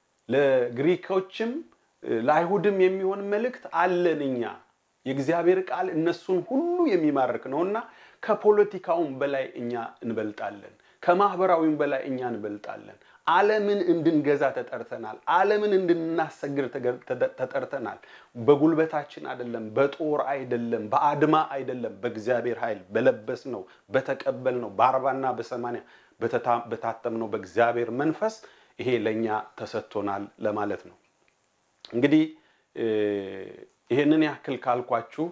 ለግሪኮችም ለአይሁድም የሚሆን መልእክት አለን። እኛ የእግዚአብሔር ቃል እነሱን ሁሉ የሚማርክ ነውና ከፖለቲካውም በላይ እኛ እንበልጣለን። ከማህበራዊም በላይ እኛ እንበልጣለን። ዓለምን እንድንገዛ ተጠርተናል። ዓለምን እንድናሰግር ተጠርተናል። በጉልበታችን አይደለም፣ በጦር አይደለም፣ በአድማ አይደለም፣ በእግዚአብሔር ኃይል በለበስ ነው፣ በተቀበል ነው፣ በአርባና በሰማንያ በታተም ነው በእግዚአብሔር መንፈስ ይሄ ለእኛ ተሰጥቶናል ለማለት ነው። እንግዲህ ይህንን ያክል ካልኳችሁ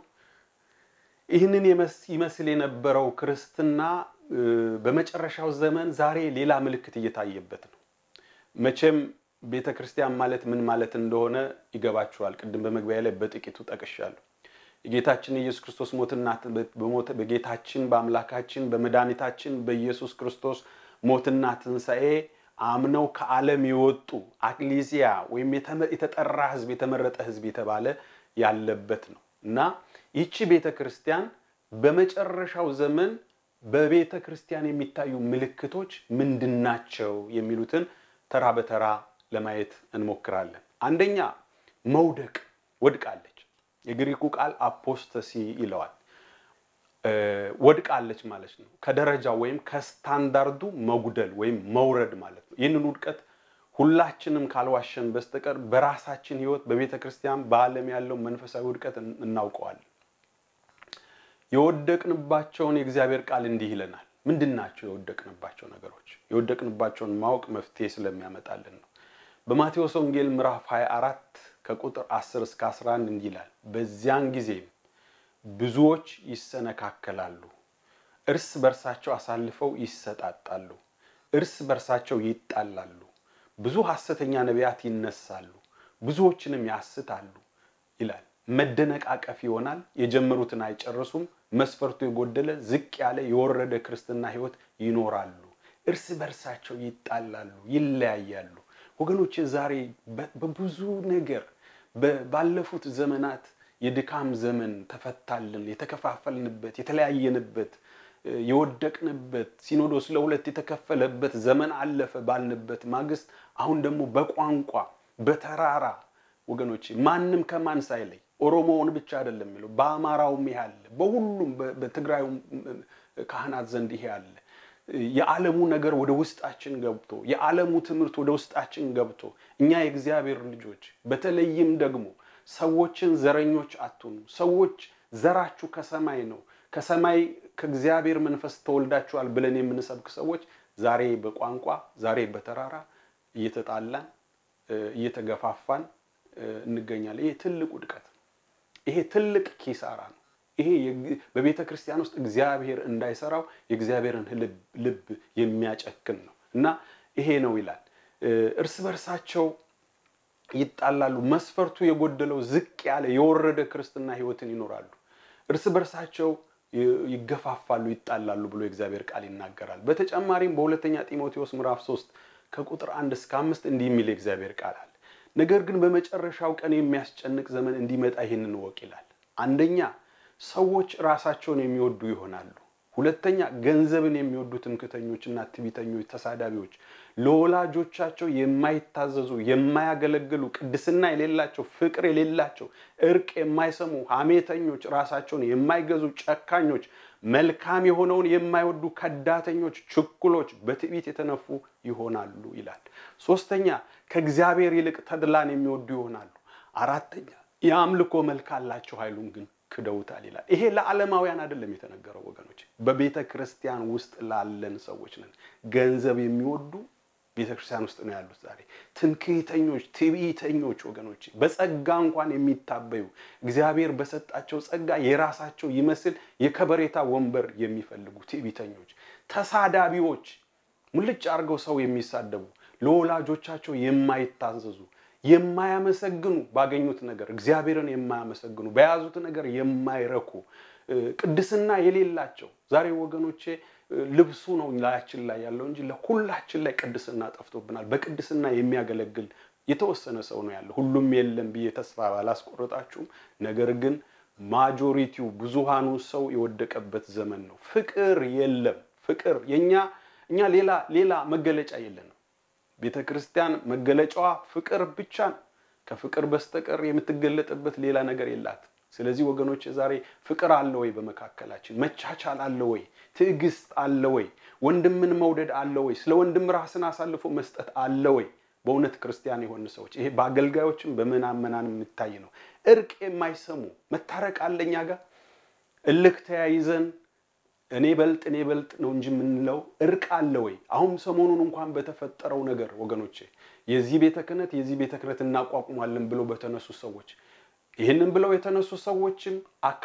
ይህንን ይመስል የነበረው ክርስትና በመጨረሻው ዘመን ዛሬ ሌላ ምልክት እየታየበት ነው። መቼም ቤተ ክርስቲያን ማለት ምን ማለት እንደሆነ ይገባችኋል። ቅድም በመግቢያ ላይ በጥቂቱ ጠቅሻለሁ። የጌታችን የኢየሱስ ክርስቶስ ሞትና በጌታችን በአምላካችን በመድኃኒታችን በኢየሱስ ክርስቶስ ሞትና ትንሣኤ አምነው ከዓለም የወጡ አክሊሲያ ወይም የተጠራ ሕዝብ የተመረጠ ሕዝብ የተባለ ያለበት ነው እና ይቺ ቤተ ክርስቲያን በመጨረሻው ዘመን በቤተ ክርስቲያን የሚታዩ ምልክቶች ምንድናቸው የሚሉትን ተራ በተራ ለማየት እንሞክራለን። አንደኛ መውደቅ፣ ወድቃለች። የግሪኩ ቃል አፖስተሲ ይለዋል። ወድቃለች ማለት ነው። ከደረጃው ወይም ከስታንዳርዱ መጉደል ወይም መውረድ ማለት ነው። ይህንን ውድቀት ሁላችንም ካልዋሸን በስተቀር በራሳችን ሕይወት በቤተ ክርስቲያን በዓለም ያለው መንፈሳዊ ውድቀት እናውቀዋለን። የወደቅንባቸውን የእግዚአብሔር ቃል እንዲህ ይለናል። ምንድን ናቸው የወደቅንባቸው ነገሮች? የወደቅንባቸውን ማወቅ መፍትሄ ስለሚያመጣልን ነው። በማቴዎስ ወንጌል ምዕራፍ 24 ከቁጥር 10 እስከ 11 እንዲህ ይላል። በዚያን ጊዜም ብዙዎች ይሰነካከላሉ፣ እርስ በርሳቸው አሳልፈው ይሰጣጣሉ፣ እርስ በርሳቸው ይጣላሉ። ብዙ ሐሰተኛ ነቢያት ይነሳሉ፣ ብዙዎችንም ያስታሉ ይላል። መደነቃቀፍ ይሆናል። የጀመሩትን አይጨርሱም። መስፈርቱ የጎደለ ዝቅ ያለ የወረደ ክርስትና ሕይወት ይኖራሉ። እርስ በርሳቸው ይጣላሉ፣ ይለያያሉ። ወገኖች ዛሬ በብዙ ነገር ባለፉት ዘመናት የድካም ዘመን ተፈታልን፣ የተከፋፈልንበት፣ የተለያየንበት፣ የወደቅንበት ሲኖዶስ ለሁለት የተከፈለበት ዘመን አለፈ ባልንበት ማግስት አሁን ደግሞ በቋንቋ በተራራ ወገኖች ማንም ከማን ሳይለይ ኦሮሞውን ብቻ አይደለም የሚለው በአማራውም ይሄ አለ፣ በሁሉም በትግራዩም ካህናት ዘንድ ይሄ አለ። የዓለሙ ነገር ወደ ውስጣችን ገብቶ የዓለሙ ትምህርት ወደ ውስጣችን ገብቶ እኛ የእግዚአብሔር ልጆች በተለይም ደግሞ ሰዎችን ዘረኞች አትሁኑ። ሰዎች ዘራችሁ ከሰማይ ነው፣ ከሰማይ ከእግዚአብሔር መንፈስ ተወልዳችኋል ብለን የምንሰብክ ሰዎች ዛሬ በቋንቋ ዛሬ በተራራ እየተጣላን እየተገፋፋን እንገኛለን። ይሄ ትልቅ ውድቀት ነው። ይሄ ትልቅ ኪሳራ ነው። ይሄ በቤተ ክርስቲያን ውስጥ እግዚአብሔር እንዳይሰራው የእግዚአብሔርን ልብ የሚያጨክን ነው እና ይሄ ነው ይላል። እርስ በርሳቸው ይጣላሉ። መስፈርቱ የጎደለው ዝቅ ያለ የወረደ ክርስትና ሕይወትን ይኖራሉ። እርስ በርሳቸው ይገፋፋሉ፣ ይጣላሉ ብሎ የእግዚአብሔር ቃል ይናገራል። በተጨማሪም በሁለተኛ ጢሞቴዎስ ምዕራፍ 3 ከቁጥር አንድ እስከ አምስት እንዲህ የሚል የእግዚአብሔር ቃል አለ። ነገር ግን በመጨረሻው ቀን የሚያስጨንቅ ዘመን እንዲመጣ ይህንን እወቅ ይላል። አንደኛ ሰዎች ራሳቸውን የሚወዱ ይሆናሉ። ሁለተኛ ገንዘብን የሚወዱ ትምክተኞችና ትዕቢተኞች፣ ተሳዳቢዎች፣ ለወላጆቻቸው የማይታዘዙ የማያገለግሉ፣ ቅድስና የሌላቸው፣ ፍቅር የሌላቸው፣ እርቅ የማይሰሙ፣ ሐሜተኞች፣ ራሳቸውን የማይገዙ፣ ጨካኞች፣ መልካም የሆነውን የማይወዱ፣ ከዳተኞች፣ ችኩሎች፣ በትዕቢት የተነፉ ይሆናሉ ይላል። ሶስተኛ ከእግዚአብሔር ይልቅ ተድላን የሚወዱ ይሆናሉ። አራተኛ የአምልኮ መልክ አላቸው፣ ኃይሉን ግን ክደውታል ይላል። ይሄ ለዓለማውያን አይደለም የተነገረው ወገኖች፣ በቤተ ክርስቲያን ውስጥ ላለን ሰዎች ነን። ገንዘብ የሚወዱ ቤተ ክርስቲያን ውስጥ ነው ያሉት ዛሬ። ትምክህተኞች፣ ትዕቢተኞች ወገኖች፣ በጸጋ እንኳን የሚታበዩ እግዚአብሔር በሰጣቸው ጸጋ የራሳቸው ይመስል የከበሬታ ወንበር የሚፈልጉ ትዕቢተኞች፣ ተሳዳቢዎች፣ ሙልጭ አድርገው ሰው የሚሳደቡ ለወላጆቻቸው የማይታዘዙ የማያመሰግኑ ባገኙት ነገር እግዚአብሔርን የማያመሰግኑ በያዙት ነገር የማይረኩ ቅድስና የሌላቸው ዛሬ ወገኖቼ ልብሱ ነው ላያችን ላይ ያለው እንጂ ለሁላችን ላይ ቅድስና ጠፍቶብናል። በቅድስና የሚያገለግል የተወሰነ ሰው ነው ያለው። ሁሉም የለም ብዬ ተስፋ ባላስቆረጣችሁም፣ ነገር ግን ማጆሪቲው ብዙሃኑ ሰው የወደቀበት ዘመን ነው። ፍቅር የለም። ፍቅር የኛ እኛ ሌላ ሌላ መገለጫ የለንም። ቤተ ክርስቲያን መገለጫዋ ፍቅር ብቻ ነው። ከፍቅር በስተቀር የምትገለጥበት ሌላ ነገር የላትም። ስለዚህ ወገኖች ዛሬ ፍቅር አለ ወይ? በመካከላችን መቻቻል አለ ወይ? ትዕግስት አለ ወይ? ወንድምን መውደድ አለ ወይ? ስለ ወንድም ራስን አሳልፎ መስጠት አለ ወይ? በእውነት ክርስቲያን የሆኑ ሰዎች ይሄ በአገልጋዮችም በምናመናን የሚታይ ነው። እርቅ የማይሰሙ መታረቅ አለ እኛ ጋር እልክ ተያይዘን እኔ በልጥ እኔ በልጥ ነው እንጂ የምንለው እርቅ አለ ወይ? አሁን ሰሞኑን እንኳን በተፈጠረው ነገር ወገኖቼ የዚህ ቤተ ክህነት የዚህ ቤተ ክህነት እናቋቁማለን ብለው በተነሱ ሰዎች ይህንን ብለው የተነሱ ሰዎችም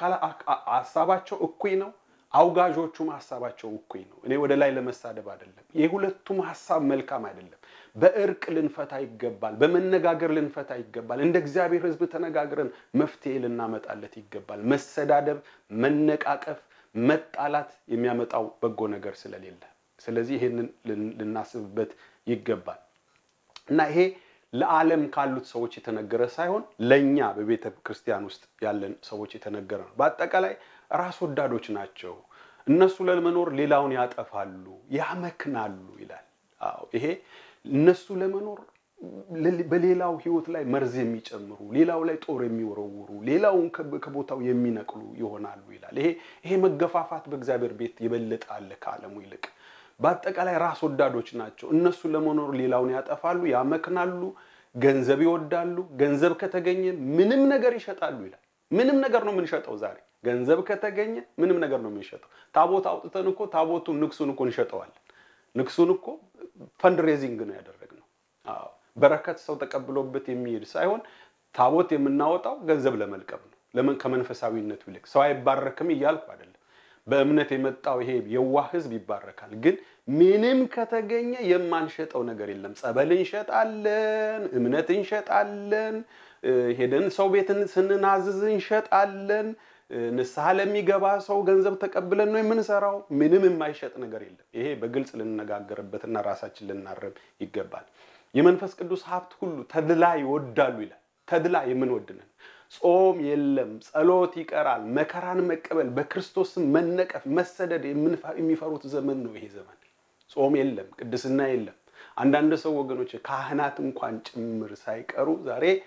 ሀሳባቸው እኩይ ነው፣ አውጋዦቹም ሀሳባቸው እኩይ ነው። እኔ ወደ ላይ ለመሳደብ አይደለም። የሁለቱም ሀሳብ መልካም አይደለም። በእርቅ ልንፈታ ይገባል። በመነጋገር ልንፈታ ይገባል። እንደ እግዚአብሔር ሕዝብ ተነጋግረን መፍትሄ ልናመጣለት ይገባል። መሰዳደብ፣ መነቃቀፍ መጣላት የሚያመጣው በጎ ነገር ስለሌለ፣ ስለዚህ ይሄንን ልናስብበት ይገባል እና ይሄ ለዓለም ካሉት ሰዎች የተነገረ ሳይሆን ለእኛ በቤተ ክርስቲያን ውስጥ ያለን ሰዎች የተነገረ ነው። በአጠቃላይ ራስ ወዳዶች ናቸው። እነሱ ለመኖር ሌላውን ያጠፋሉ፣ ያመክናሉ ይላል። አዎ ይሄ እነሱ ለመኖር በሌላው ህይወት ላይ መርዝ የሚጨምሩ ሌላው ላይ ጦር የሚወረውሩ ሌላውን ከቦታው የሚነቅሉ ይሆናሉ ይላል። ይሄ ይሄ መገፋፋት በእግዚአብሔር ቤት የበለጠ አለ ከዓለሙ ይልቅ። በአጠቃላይ ራስ ወዳዶች ናቸው። እነሱ ለመኖር ሌላውን ያጠፋሉ፣ ያመክናሉ፣ ገንዘብ ይወዳሉ። ገንዘብ ከተገኘ ምንም ነገር ይሸጣሉ ይላል። ምንም ነገር ነው የምንሸጠው ዛሬ። ገንዘብ ከተገኘ ምንም ነገር ነው የምንሸጠው። ታቦት አውጥተን እኮ ታቦቱን ንግሱን እኮ እንሸጠዋለን። ንግሱን እኮ ፈንድሬዚንግ ነው ያደረግነው። አዎ በረከት ሰው ተቀብሎበት የሚሄድ ሳይሆን ታቦት የምናወጣው ገንዘብ ለመልቀም ነው። ለምን ከመንፈሳዊነቱ ይልቅ ሰው አይባረክም እያልኩ አይደለም። በእምነት የመጣው ይሄ የዋህ ህዝብ ይባረካል። ግን ምንም ከተገኘ የማንሸጠው ነገር የለም። ጸበል እንሸጣለን፣ እምነት እንሸጣለን፣ ሄደን ሰው ቤትን ስንናዝዝ እንሸጣለን። ንስሐ ለሚገባ ሰው ገንዘብ ተቀብለን ነው የምንሰራው። ምንም የማይሸጥ ነገር የለም። ይሄ በግልጽ ልንነጋገርበትና ራሳችን ልናረም ይገባል። የመንፈስ ቅዱስ ሀብት ሁሉ ተድላ ይወዳሉ ይላል። ተድላ የምንወድነን ጾም የለም፣ ጸሎት ይቀራል፣ መከራን መቀበል፣ በክርስቶስም መነቀፍ፣ መሰደድ የሚፈሩት ዘመን ነው ይሄ ዘመን። ጾም የለም፣ ቅድስና የለም። አንዳንድ ሰው ወገኖች ካህናት እንኳን ጭምር ሳይቀሩ ዛሬ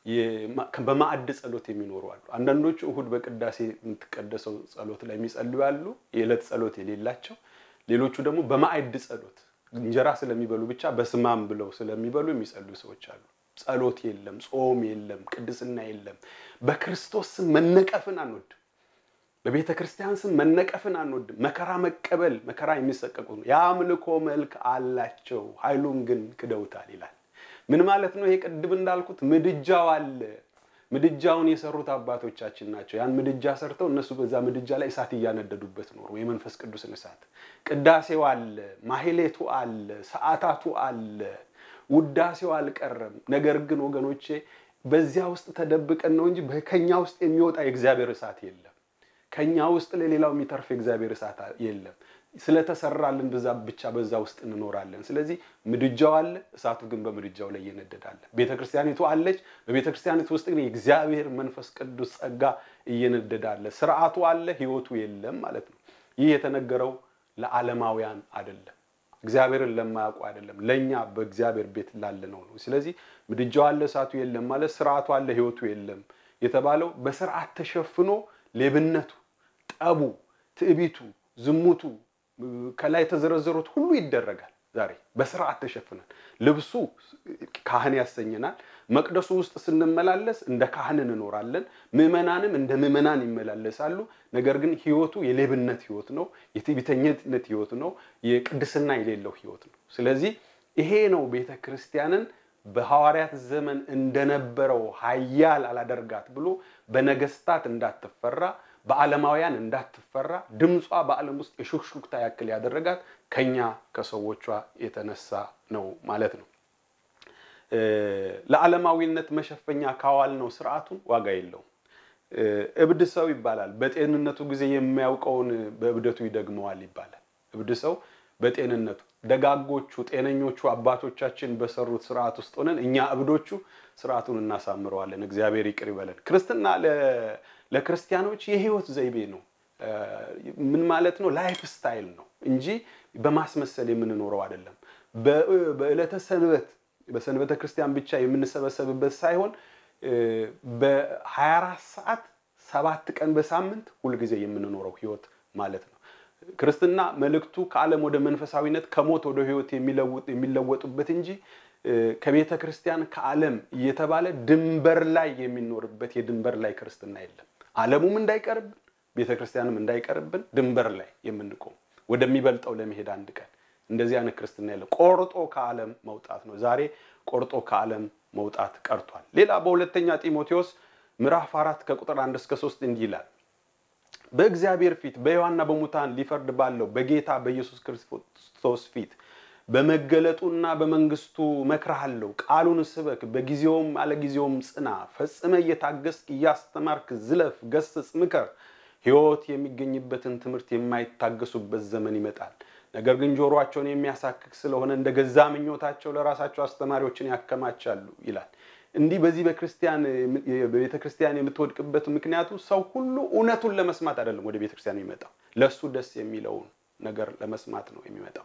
በማዕድ ጸሎት የሚኖሩ አሉ። አንዳንዶቹ እሁድ በቅዳሴ የምትቀደሰው ጸሎት ላይ የሚጸልዩ አሉ፣ የዕለት ጸሎት የሌላቸው። ሌሎቹ ደግሞ በማዕድ ጸሎት እንጀራ ስለሚበሉ ብቻ በስማም ብለው ስለሚበሉ የሚጸልዩ ሰዎች አሉ። ጸሎት የለም፣ ጾም የለም፣ ቅድስና የለም። በክርስቶስ ስም መነቀፍን አንወድም። በቤተ ክርስቲያን ስም መነቀፍን አንወድም። መከራ መቀበል መከራ የሚሰቀቁ ነው። የአምልኮ መልክ አላቸው፣ ኃይሉን ግን ክደውታል ይላል። ምን ማለት ነው? ይሄ ቅድም እንዳልኩት ምድጃው አለ። ምድጃውን የሰሩት አባቶቻችን ናቸው። ያን ምድጃ ሰርተው እነሱ በዛ ምድጃ ላይ እሳት እያነደዱበት ኖሩ፣ የመንፈስ ቅዱስን እሳት። ቅዳሴው አለ፣ ማህሌቱ አለ፣ ሰዓታቱ አለ፣ ውዳሴው አልቀረም። ነገር ግን ወገኖቼ በዚያ ውስጥ ተደብቀን ነው እንጂ ከኛ ውስጥ የሚወጣ የእግዚአብሔር እሳት የለም። ከኛ ውስጥ ለሌላው የሚተርፍ የእግዚአብሔር እሳት የለም። ስለተሰራልን ብዛ ብቻ በዛ ውስጥ እንኖራለን። ስለዚህ ምድጃው አለ፣ እሳቱ ግን በምድጃው ላይ እየነደዳለ። ቤተ ክርስቲያኒቱ አለች፣ በቤተ ክርስቲያኒቱ ውስጥ ግን የእግዚአብሔር መንፈስ ቅዱስ ጸጋ እየነደዳለ። ስርዓቱ አለ፣ ህይወቱ የለም ማለት ነው። ይህ የተነገረው ለዓለማውያን አይደለም፣ እግዚአብሔርን ለማያውቁ አይደለም፣ ለእኛ በእግዚአብሔር ቤት ላለነው ነው። ስለዚህ ምድጃው አለ፣ እሳቱ የለም ማለት ስርዓቱ አለ፣ ህይወቱ የለም የተባለው በስርዓት ተሸፍኖ ሌብነቱ፣ ጠቡ፣ ትዕቢቱ፣ ዝሙቱ ከላይ የተዘረዘሩት ሁሉ ይደረጋል። ዛሬ በስርዓት ተሸፍነን ልብሱ ካህን ያሰኘናል። መቅደሱ ውስጥ ስንመላለስ እንደ ካህን እንኖራለን። ምዕመናንም እንደ ምዕመናን ይመላለሳሉ። ነገር ግን ህይወቱ የሌብነት ህይወት ነው፣ የትዕቢተኝነት ህይወት ነው፣ የቅድስና የሌለው ህይወት ነው። ስለዚህ ይሄ ነው ቤተ ክርስቲያንን በሐዋርያት ዘመን እንደነበረው ኃያል አላደርጋት ብሎ በነገስታት እንዳትፈራ በዓለማውያን እንዳትፈራ ድምጿ በዓለም ውስጥ የሹክሹክታ ያክል ያደረጋት ከኛ ከሰዎቿ የተነሳ ነው ማለት ነው። ለዓለማዊነት መሸፈኛ ካዋል ነው ስርዓቱን ዋጋ የለውም። እብድ ሰው ይባላል። በጤንነቱ ጊዜ የሚያውቀውን በእብደቱ ይደግመዋል ይባላል። እብድ ሰው በጤንነቱ ደጋጎቹ ጤነኞቹ አባቶቻችን በሰሩት ስርዓት ውስጥ ሆነን እኛ እብዶቹ ስርዓቱን እናሳምረዋለን። እግዚአብሔር ይቅር ይበለን። ክርስትና ለክርስቲያኖች የህይወት ዘይቤ ነው። ምን ማለት ነው? ላይፍ ስታይል ነው እንጂ በማስመሰል የምንኖረው አይደለም። በዕለተ ሰንበት በሰንበተ ክርስቲያን ብቻ የምንሰበሰብበት ሳይሆን በ24 ሰዓት ሰባት ቀን በሳምንት ሁልጊዜ የምንኖረው ህይወት ማለት ነው። ክርስትና መልእክቱ ከዓለም ወደ መንፈሳዊነት ከሞት ወደ ህይወት የሚለወጡበት እንጂ ከቤተ ክርስቲያን ከዓለም እየተባለ ድንበር ላይ የሚኖርበት የድንበር ላይ ክርስትና የለም። ዓለሙም እንዳይቀርብን ቤተ ክርስቲያንም እንዳይቀርብን ድንበር ላይ የምንቆም ወደሚበልጠው ለመሄድ አንድ ቀን እንደዚህ አይነት ክርስትና የለም። ቆርጦ ከዓለም መውጣት ነው። ዛሬ ቆርጦ ከዓለም መውጣት ቀርቷል። ሌላ በሁለተኛ ጢሞቴዎስ ምዕራፍ አራት ከቁጥር አንድ እስከ ሶስት እንዲህ ይላል በእግዚአብሔር ፊት በሕያዋንና በሙታን ሊፈርድ ባለው በጌታ በኢየሱስ ክርስቶስ ፊት በመገለጡና በመንግስቱ እመክርሃለሁ። ቃሉን ስበክ፣ በጊዜውም አለጊዜውም ጽና፣ ፈጽመ እየታገስክ እያስተማርክ ዝለፍ፣ ገስጽ፣ ምከር። ሕይወት የሚገኝበትን ትምህርት የማይታገሱበት ዘመን ይመጣል። ነገር ግን ጆሮአቸውን የሚያሳክክ ስለሆነ እንደ ገዛ ምኞታቸው ለራሳቸው አስተማሪዎችን ያከማቻሉ ይላል። እንዲህ በዚህ በክርስቲያን በቤተ ክርስቲያን የምትወድቅበት ምክንያቱ ሰው ሁሉ እውነቱን ለመስማት አይደለም ወደ ቤተ ክርስቲያን የሚመጣው ለእሱ ደስ የሚለውን ነገር ለመስማት ነው የሚመጣው።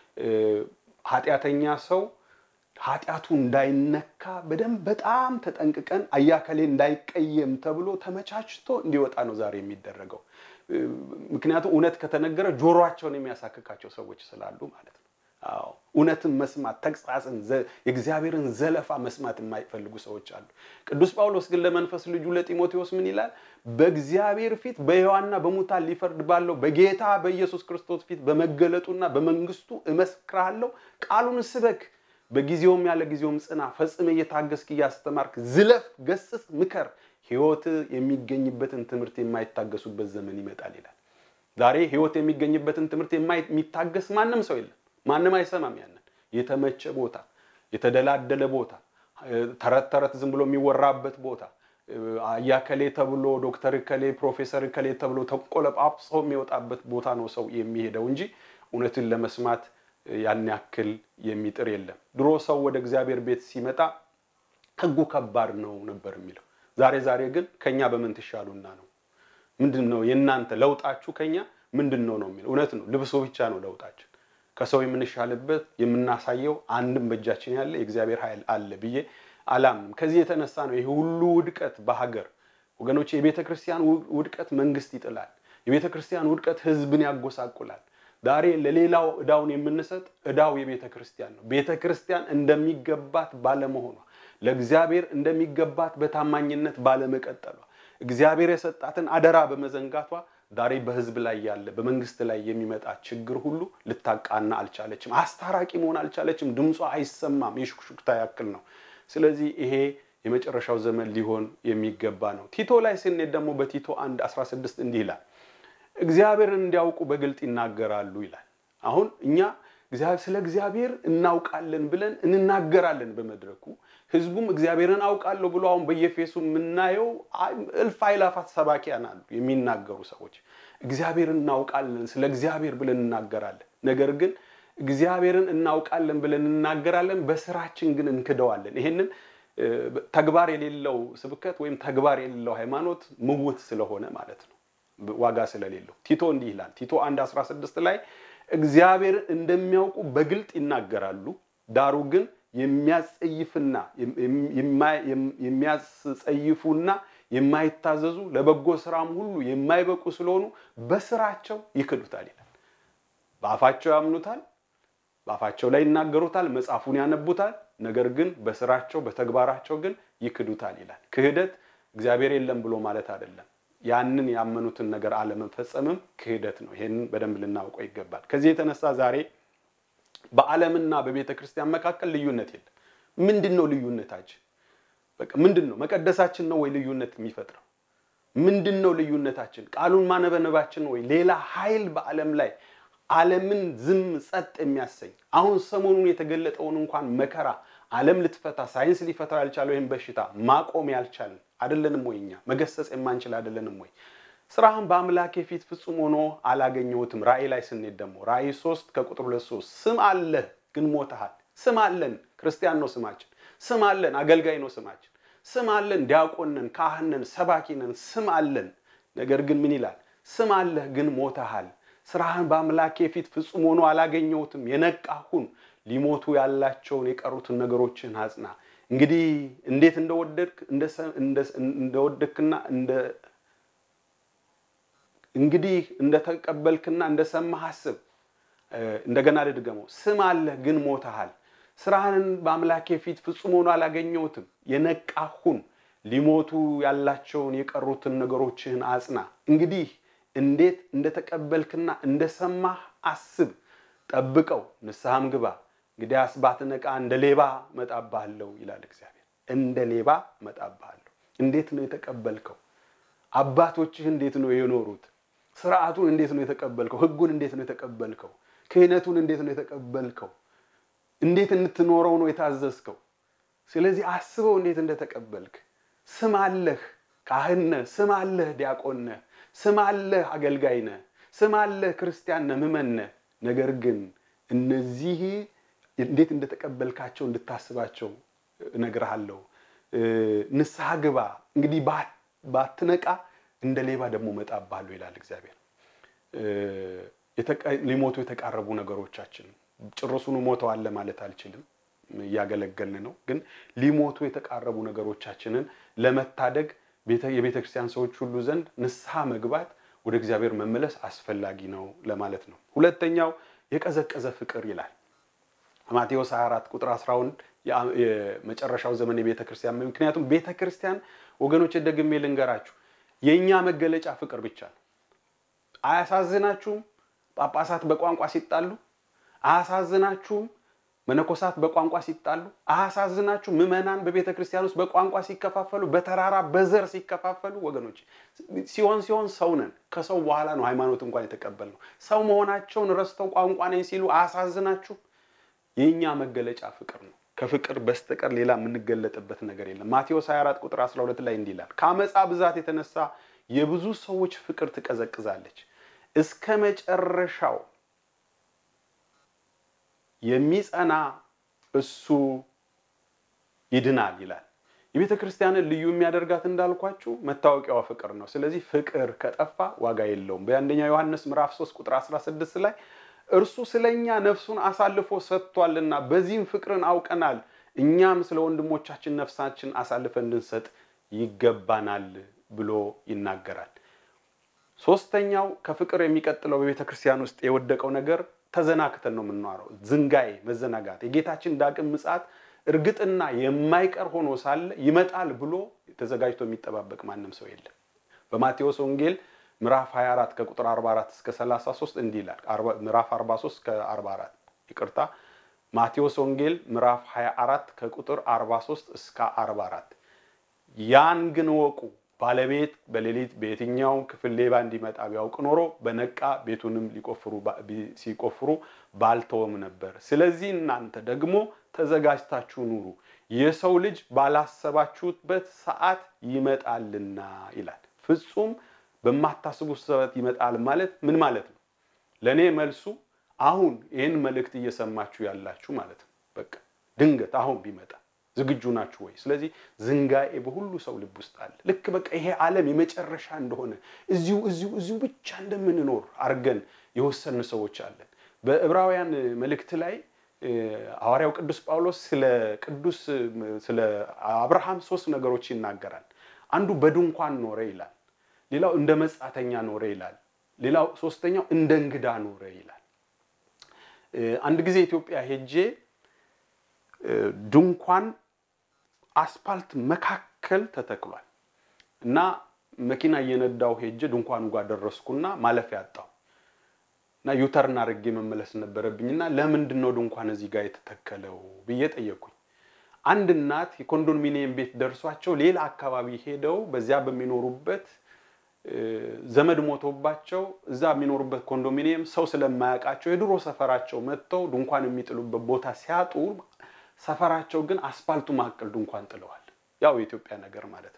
ኃጢአተኛ ሰው ኃጢአቱ እንዳይነካ በደንብ በጣም ተጠንቅቀን አያከሌ እንዳይቀየም ተብሎ ተመቻችቶ እንዲወጣ ነው ዛሬ የሚደረገው። ምክንያቱም እውነት ከተነገረ ጆሮአቸውን የሚያሳክካቸው ሰዎች ስላሉ ማለት ነው። አዎ እውነትን መስማት ተግሳጽን፣ የእግዚአብሔርን ዘለፋ መስማት የማይፈልጉ ሰዎች አሉ። ቅዱስ ጳውሎስ ግን ለመንፈስ ልጁ ለጢሞቴዎስ ምን ይላል? በእግዚአብሔር ፊት በሕያዋንና በሙታን ሊፈርድ ባለው በጌታ በኢየሱስ ክርስቶስ ፊት በመገለጡና በመንግስቱ እመስክርሃለሁ። ቃሉን ስበክ፣ በጊዜውም ያለ ጊዜውም ጽና፣ ፈጽመ እየታገስክ እያስተማርክ ዝለፍ፣ ገስጽ፣ ምከር። ሕይወት የሚገኝበትን ትምህርት የማይታገሱበት ዘመን ይመጣል ይላል። ዛሬ ሕይወት የሚገኝበትን ትምህርት የሚታገስ ማንም ሰው የለም። ማንም አይሰማም። ያንን የተመቸ ቦታ፣ የተደላደለ ቦታ፣ ተረት ተረት ዝም ብሎ የሚወራበት ቦታ አያከሌ ተብሎ ዶክተር ከሌ ፕሮፌሰር ከሌ ተብሎ ተቆለጳጵሶ የሚወጣበት ቦታ ነው ሰው የሚሄደው እንጂ እውነትን ለመስማት ያን ያክል የሚጥር የለም። ድሮ ሰው ወደ እግዚአብሔር ቤት ሲመጣ ሕጉ ከባድ ነው ነበር የሚለው። ዛሬ ዛሬ ግን ከኛ በምን ትሻሉና ነው? ምንድን ነው የእናንተ ለውጣችሁ ከኛ ምንድን ነው ነው የሚለው። እውነት ነው፣ ልብሶ ብቻ ነው ለውጣችን ከሰው የምንሻልበት የምናሳየው አንድም በእጃችን ያለ የእግዚአብሔር ኃይል አለ ብዬ አላምንም። ከዚህ የተነሳ ነው ይሄ ሁሉ ውድቀት በሀገር ወገኖች። የቤተ ክርስቲያን ውድቀት መንግስት ይጥላል። የቤተ ክርስቲያን ውድቀት ህዝብን ያጎሳቁላል። ዛሬ ለሌላው እዳውን የምንሰጥ እዳው የቤተ ክርስቲያን ነው። ቤተ ክርስቲያን እንደሚገባት ባለመሆኗ፣ ለእግዚአብሔር እንደሚገባት በታማኝነት ባለመቀጠሏ፣ እግዚአብሔር የሰጣትን አደራ በመዘንጋቷ ዛሬ በህዝብ ላይ ያለ በመንግስት ላይ የሚመጣ ችግር ሁሉ ልታቃና አልቻለችም። አስታራቂ መሆን አልቻለችም። ድምጿ አይሰማም። የሹክሹክታ ያክል ነው። ስለዚህ ይሄ የመጨረሻው ዘመን ሊሆን የሚገባ ነው። ቲቶ ላይ ስንሄድ ደግሞ በቲቶ 1 16 እንዲህ ይላል እግዚአብሔርን እንዲያውቁ በግልጥ ይናገራሉ ይላል። አሁን እኛ ስለ እግዚአብሔር እናውቃለን ብለን እንናገራለን በመድረኩ ህዝቡም እግዚአብሔርን አውቃለሁ ብሎ አሁን በየፌሱ የምናየው እልፍ አእላፋት ሰባኪያን አሉ የሚናገሩ ሰዎች እግዚአብሔርን እናውቃለን ስለ እግዚአብሔር ብለን እናገራለን። ነገር ግን እግዚአብሔርን እናውቃለን ብለን እናገራለን፣ በስራችን ግን እንክደዋለን። ይሄንን ተግባር የሌለው ስብከት ወይም ተግባር የሌለው ሃይማኖት ምውት ስለሆነ ማለት ነው ዋጋ ስለሌለው ቲቶ እንዲህ ይላል። ቲቶ 1 16 ላይ እግዚአብሔርን እንደሚያውቁ በግልጥ ይናገራሉ፣ ዳሩ ግን የሚያስጸይፍና የሚያስጸይፉና የማይታዘዙ ለበጎ ስራም ሁሉ የማይበቁ ስለሆኑ በስራቸው ይክዱታል ይላል። በአፋቸው ያምኑታል፣ በአፋቸው ላይ ይናገሩታል፣ መጽሐፉን ያነቡታል። ነገር ግን በስራቸው በተግባራቸው ግን ይክዱታል ይላል። ክህደት እግዚአብሔር የለም ብሎ ማለት አይደለም። ያንን ያመኑትን ነገር አለመፈጸምም ክህደት ነው። ይሄንን በደንብ ልናውቀው ይገባል። ከዚህ የተነሳ ዛሬ በዓለምና በቤተ ክርስቲያን መካከል ልዩነት የለም። ምንድን ነው ልዩነታችን? በቃ ምንድን ነው መቀደሳችን ነው ወይ ልዩነት የሚፈጥረው? ምንድን ነው ልዩነታችን? ቃሉን ማነበነባችን ነው ወይ? ሌላ ኃይል በዓለም ላይ ዓለምን ዝም ጸጥ የሚያሰኝ አሁን ሰሞኑን የተገለጠውን እንኳን መከራ ዓለም ልትፈታ ሳይንስ ሊፈታው ያልቻለው ይህን በሽታ ማቆም ያልቻልን አይደለንም ወይ? እኛ መገሰጽ የማንችል አይደለንም ወይ? ስራህን በአምላኬ ፊት ፍጹም ሆኖ አላገኘሁትም። ራእይ ላይ ስንሄድ ደግሞ ራእይ ሶስት ከቁጥር ሁለት ሶስት ስም አለህ ግን ሞተሃል። ስም አለን፣ ክርስቲያን ነው ስማችን። ስም አለን፣ አገልጋይ ነው ስማችን። ስም አለን፣ ዲያቆን ነን፣ ካህን ነን፣ ሰባኪ ነን። ስም አለን። ነገር ግን ምን ይላል? ስም አለህ ግን ሞተሃል። ስራህን በአምላኬ ፊት ፍጹም ሆኖ አላገኘሁትም። የነቃሁን ሊሞቱ ያላቸውን የቀሩትን ነገሮችን አጽና። እንግዲህ እንዴት እንደወደድክ እንደወደድክና እንደ እንግዲህ እንደተቀበልክና እንደሰማህ አስብ። እንደገና ልድገመው። ስም አለህ ግን ሞተሃል። ስራህን በአምላኬ ፊት ፍጹም ሆኖ አላገኘሁትም። የነቃሁን ሊሞቱ ያላቸውን የቀሩትን ነገሮችህን አጽና። እንግዲህ እንዴት እንደተቀበልክና እንደሰማህ አስብ፣ ጠብቀው፣ ንስሐም ግባ። እንግዲያስ ባትነቃ እንደ ሌባ መጣብሃለሁ ይላል እግዚአብሔር። እንደ ሌባ መጣብሃለሁ። እንዴት ነው የተቀበልከው? አባቶችህ እንዴት ነው የኖሩት? ስርዓቱን እንዴት ነው የተቀበልከው? ህጉን እንዴት ነው የተቀበልከው? ክህነቱን እንዴት ነው የተቀበልከው? እንዴት እንድትኖረው ነው የታዘዝከው? ስለዚህ አስበው እንዴት እንደተቀበልክ። ስም አለህ ካህን ነህ፣ ስም አለህ ዲያቆን ነህ፣ ስም አለህ አገልጋይ ነህ፣ ስም አለህ ክርስቲያን ነህ፣ ምዕመን ነህ። ነገር ግን እነዚህ እንዴት እንደተቀበልካቸው እንድታስባቸው እነግርሃለሁ። ንስሐ ግባ። እንግዲህ ባትነቃ እንደ ሌባ ደግሞ እመጣብሃለሁ ይላል እግዚአብሔር። ሊሞቱ የተቃረቡ ነገሮቻችን ጭርሱኑ ሞተዋል ማለት አልችልም፣ እያገለገልን ነው። ግን ሊሞቱ የተቃረቡ ነገሮቻችንን ለመታደግ የቤተ ክርስቲያን ሰዎች ሁሉ ዘንድ ንስሐ መግባት፣ ወደ እግዚአብሔር መመለስ አስፈላጊ ነው ለማለት ነው። ሁለተኛው የቀዘቀዘ ፍቅር ይላል ማቴዎስ 24 ቁጥር 11 የመጨረሻው ዘመን የቤተ ክርስቲያን ምክንያቱም ቤተ ክርስቲያን ወገኖች ደግሜ ልንገራችሁ የእኛ መገለጫ ፍቅር ብቻ ነው። አያሳዝናችሁም? ጳጳሳት በቋንቋ ሲጣሉ አያሳዝናችሁም? መነኮሳት በቋንቋ ሲጣሉ አያሳዝናችሁም? ምዕመናን በቤተ ክርስቲያን ውስጥ በቋንቋ ሲከፋፈሉ፣ በተራራ በዘር ሲከፋፈሉ፣ ወገኖች ሲሆን ሲሆን ሰው ነን። ከሰው በኋላ ነው ሃይማኖት እንኳን የተቀበልነው። ሰው መሆናቸውን ረስተው ቋንቋ ነኝ ሲሉ አያሳዝናችሁም? የእኛ መገለጫ ፍቅር ነው። ከፍቅር በስተቀር ሌላ የምንገለጥበት ነገር የለም። ማቴዎስ 24 ቁጥር 12 ላይ እንዲህ ይላል፣ ከአመፃ ብዛት የተነሳ የብዙ ሰዎች ፍቅር ትቀዘቅዛለች፣ እስከ መጨረሻው የሚጸና እሱ ይድናል ይላል። የቤተ ክርስቲያንን ልዩ የሚያደርጋት እንዳልኳችሁ መታወቂያዋ ፍቅር ነው። ስለዚህ ፍቅር ከጠፋ ዋጋ የለውም። በአንደኛ ዮሐንስ ምዕራፍ 3 ቁጥር 16 ላይ እርሱ ስለኛ ነፍሱን አሳልፎ ሰጥቷልና በዚህም ፍቅርን አውቀናል። እኛም ስለ ወንድሞቻችን ነፍሳችን አሳልፈን እንድንሰጥ ይገባናል ብሎ ይናገራል። ሶስተኛው ከፍቅር የሚቀጥለው በቤተ ክርስቲያን ውስጥ የወደቀው ነገር ተዘናክተን ነው የምንኖረው። ዝንጋኤ፣ መዘናጋት። የጌታችን ዳግም ምጽአት እርግጥና የማይቀር ሆኖ ሳለ ይመጣል ብሎ ተዘጋጅቶ የሚጠባበቅ ማንም ሰው የለም። በማቴዎስ ወንጌል ምዕራፍ 24 ከቁጥር 44 እስከ 33 እንዲህ ይላል። ምዕራፍ 43 እስከ 44 ይቅርታ፣ ማቴዎስ ወንጌል ምዕራፍ 24 ከቁጥር 43 እስከ 44 ያን ግን ወቁ ባለቤት በሌሊት በየትኛው ክፍል ሌባ እንዲመጣ ቢያውቅ ኖሮ በነቃ ቤቱንም ሊቆፍሩ ሲቆፍሩ ባልተወም ነበር። ስለዚህ እናንተ ደግሞ ተዘጋጅታችሁ ኑሩ፣ የሰው ልጅ ባላሰባችሁበት ሰዓት ይመጣልና ይላል። ፍጹም በማታስቡት ሰዓት ይመጣል ማለት ምን ማለት ነው? ለእኔ መልሱ አሁን ይህን መልእክት እየሰማችሁ ያላችሁ ማለት ነው። በቃ ድንገት አሁን ቢመጣ ዝግጁ ናችሁ ወይ? ስለዚህ ዝንጋኤ በሁሉ ሰው ልብ ውስጥ አለ። ልክ በቃ ይሄ ዓለም የመጨረሻ እንደሆነ እዚሁ እዚሁ እዚሁ ብቻ እንደምንኖር አድርገን የወሰን ሰዎች አለን። በዕብራውያን መልእክት ላይ ሐዋርያው ቅዱስ ጳውሎስ ስለ ቅዱስ ስለ አብርሃም ሶስት ነገሮች ይናገራል። አንዱ በድንኳን ኖረ ይላል። ሌላው እንደ መጻተኛ ኖረ ይላል። ሌላው ሶስተኛው እንደ እንግዳ ኖረ ይላል። አንድ ጊዜ ኢትዮጵያ ሄጄ ድንኳን አስፓልት መካከል ተተክሏል እና መኪና እየነዳው ሄጄ ድንኳኑ ጋር ደረስኩና ማለፊያ አጣሁ እና ዩተርን አድርጌ መመለስ ነበረብኝና ለምንድን ነው ድንኳን እዚህ ጋር የተተከለው ብዬ ጠየቅኩኝ። አንድ እናት የኮንዶሚኒየም ቤት ደርሷቸው ሌላ አካባቢ ሄደው በዚያ በሚኖሩበት ዘመድ ሞቶባቸው እዛ የሚኖሩበት ኮንዶሚኒየም ሰው ስለማያውቃቸው የድሮ ሰፈራቸው መጥተው ድንኳን የሚጥሉበት ቦታ ሲያጡ ሰፈራቸው ግን አስፓልቱ መካከል ድንኳን ጥለዋል። ያው የኢትዮጵያ ነገር ማለት ነው።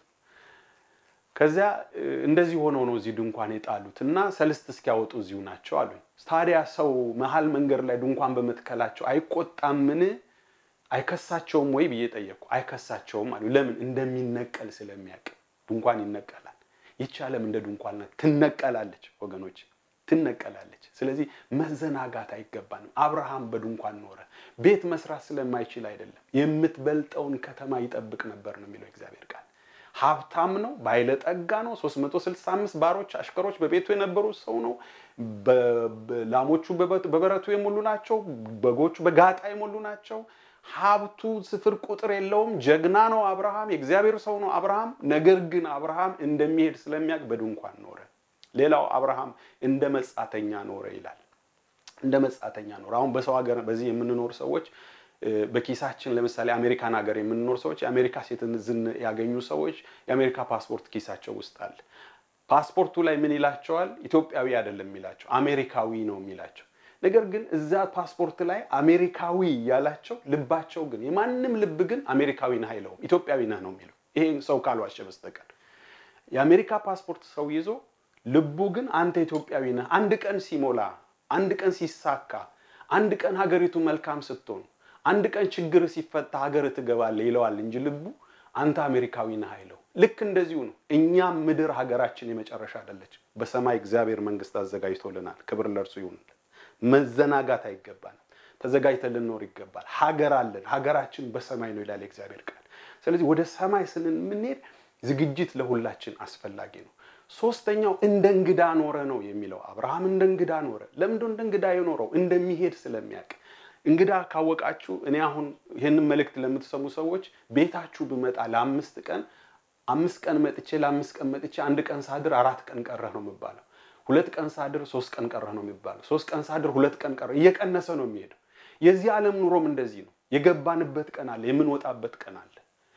ከዚያ እንደዚህ ሆነው ነው እዚህ ድንኳን የጣሉት እና ሰልስት እስኪያወጡ እዚሁ ናቸው አሉኝ። ታዲያ ሰው መሀል መንገድ ላይ ድንኳን በመትከላቸው አይቆጣምን? አይከሳቸውም ወይ ብዬ ጠየቅኩ። አይከሳቸውም አሉ። ለምን? እንደሚነቀል ስለሚያውቅ ድንኳን ይነቀላል። ይቺ ዓለም እንደ ድንኳን ናት፣ ትነቀላለች ወገኖች ትነቀላለች። ስለዚህ መዘናጋት አይገባንም። አብርሃም በድንኳን ኖረ። ቤት መስራት ስለማይችል አይደለም፣ የምትበልጠውን ከተማ ይጠብቅ ነበር ነው የሚለው እግዚአብሔር ቃል። ሀብታም ነው፣ ባለጠጋ ነው። 365 ባሮች አሽከሮች በቤቱ የነበሩ ሰው ነው። ላሞቹ በበረቱ የሞሉ ናቸው። በጎቹ በጋጣ የሞሉ ናቸው። ሀብቱ ስፍር ቁጥር የለውም። ጀግና ነው አብርሃም፣ የእግዚአብሔር ሰው ነው አብርሃም። ነገር ግን አብርሃም እንደሚሄድ ስለሚያውቅ በድንኳን ኖረ። ሌላው አብርሃም እንደ መጻተኛ ኖረ ይላል። እንደ መጻተኛ ኖረ። አሁን በሰው ሀገር በዚህ የምንኖር ሰዎች በኪሳችን ለምሳሌ አሜሪካን ሀገር የምንኖር ሰዎች የአሜሪካ ሴትዝን ያገኙ ሰዎች የአሜሪካ ፓስፖርት ኪሳቸው ውስጥ አለ። ፓስፖርቱ ላይ ምን ይላቸዋል? ኢትዮጵያዊ አይደለም የሚላቸው አሜሪካዊ ነው የሚላቸው። ነገር ግን እዛ ፓስፖርት ላይ አሜሪካዊ ያላቸው ልባቸው ግን የማንም ልብ ግን አሜሪካዊ ነህ አይለውም፣ ኢትዮጵያዊ ነህ ነው የሚለው። ይሄን ሰው ካልዋሸ በስተቀር የአሜሪካ ፓስፖርት ሰው ይዞ ልቡ ግን አንተ ኢትዮጵያዊ ነህ፣ አንድ ቀን ሲሞላ፣ አንድ ቀን ሲሳካ፣ አንድ ቀን ሀገሪቱ መልካም ስትሆን፣ አንድ ቀን ችግር ሲፈታ ሀገር ትገባለህ ይለዋል እንጂ ልቡ አንተ አሜሪካዊ ነህ አይለው። ልክ እንደዚሁ ነው። እኛም ምድር ሀገራችን የመጨረሻ አይደለች። በሰማይ እግዚአብሔር መንግስት አዘጋጅቶልናል። ክብር ለእርሱ ይሁን። መዘናጋት አይገባንም። ተዘጋጅተን ልንኖር ይገባል። ሀገር አለን። ሀገራችን በሰማይ ነው ይላል የእግዚአብሔር ቃል። ስለዚህ ወደ ሰማይ ስንምንሄድ ዝግጅት ለሁላችን አስፈላጊ ነው። ሶስተኛው እንደ እንግዳ ኖረ ነው የሚለው። አብርሃም እንደ እንግዳ ኖረ። ለምንድ እንደ እንግዳ የኖረው? እንደሚሄድ ስለሚያውቅ። እንግዳ ካወቃችሁ፣ እኔ አሁን ይህንን መልእክት ለምትሰሙ ሰዎች ቤታችሁ ብመጣ ለአምስት ቀን አምስት ቀን መጥቼ ለአምስት ቀን መጥቼ አንድ ቀን ሳድር አራት ቀን ቀረህ ነው የሚባለው። ሁለት ቀን ሳድር ሶስት ቀን ቀረህ ነው የሚባለው። ሶስት ቀን ሳድር ሁለት ቀን ቀረህ፣ እየቀነሰ ነው የሚሄደው። የዚህ ዓለም ኑሮም እንደዚህ ነው። የገባንበት ቀን አለ፣ የምንወጣበት ቀን አለ።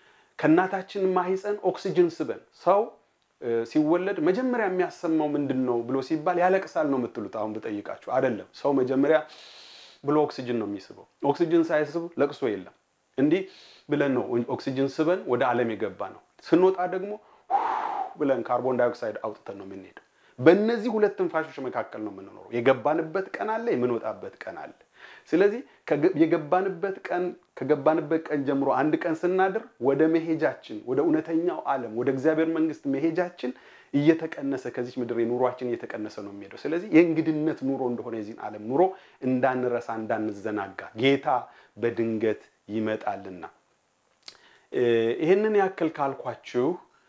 ከእናታችን ማህፀን ኦክሲጅን ስበን ሰው ሲወለድ መጀመሪያ የሚያሰማው ምንድን ነው ብሎ ሲባል ያለቅሳል ነው የምትሉት። አሁን ብጠይቃችሁ አይደለም። ሰው መጀመሪያ ብሎ ኦክሲጅን ነው የሚስበው። ኦክሲጅን ሳይስብ ለቅሶ የለም። እንዲህ ብለን ነው ኦክሲጅን ስበን ወደ ዓለም የገባ ነው። ስንወጣ ደግሞ ብለን ካርቦን ዳይኦክሳይድ አውጥተን ነው የምንሄደው። በእነዚህ ሁለት ትንፋሾች መካከል ነው የምንኖረው። የገባንበት ቀን አለ፣ የምንወጣበት ቀን አለ። ስለዚህ የገባንበት ቀን ከገባንበት ቀን ጀምሮ አንድ ቀን ስናድር ወደ መሄጃችን ወደ እውነተኛው ዓለም ወደ እግዚአብሔር መንግስት መሄጃችን እየተቀነሰ ከዚች ምድር ኑሯችን እየተቀነሰ ነው የሚሄደው። ስለዚህ የእንግድነት ኑሮ እንደሆነ የዚህን ዓለም ኑሮ እንዳንረሳ እንዳንዘናጋ ጌታ በድንገት ይመጣልና ይህንን ያክል ካልኳችሁ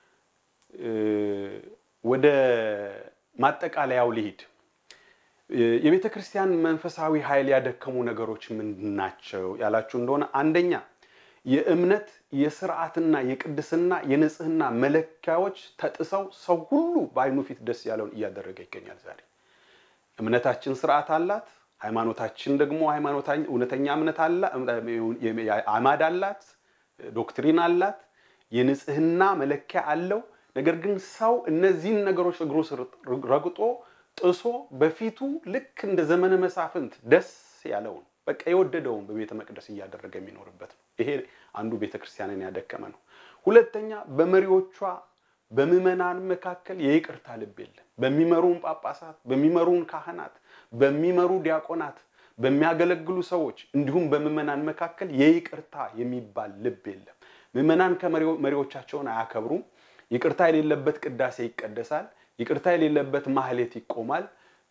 ወደ ማጠቃለያው ልሂድ። የቤተ ክርስቲያን መንፈሳዊ ኃይል ያደከሙ ነገሮች ምንድን ናቸው ያላችሁ እንደሆነ አንደኛ የእምነት የስርዓትና የቅድስና የንጽህና መለኪያዎች ተጥሰው ሰው ሁሉ በአይኑ ፊት ደስ ያለውን እያደረገ ይገኛል። ዛሬ እምነታችን ስርዓት አላት። ሃይማኖታችን ደግሞ እውነተኛ እምነት አማድ አላት፣ ዶክትሪን አላት፣ የንጽህና መለኪያ አለው። ነገር ግን ሰው እነዚህን ነገሮች እግሩ ስር ረግጦ ጥሶ በፊቱ ልክ እንደ ዘመነ መሳፍንት ደስ ያለውን በቃ የወደደውን በቤተ መቅደስ እያደረገ የሚኖርበት ነው። ይሄ አንዱ ቤተ ክርስቲያንን ያደከመ ነው። ሁለተኛ በመሪዎቿ በምዕመናን መካከል የይቅርታ ልብ የለም። በሚመሩን ጳጳሳት፣ በሚመሩን ካህናት፣ በሚመሩ ዲያቆናት፣ በሚያገለግሉ ሰዎች እንዲሁም በምዕመናን መካከል የይቅርታ የሚባል ልብ የለም። ምዕመናን ከመሪዎቻቸውን አያከብሩም። ይቅርታ የሌለበት ቅዳሴ ይቀደሳል። ይቅርታ የሌለበት ማህሌት ይቆማል።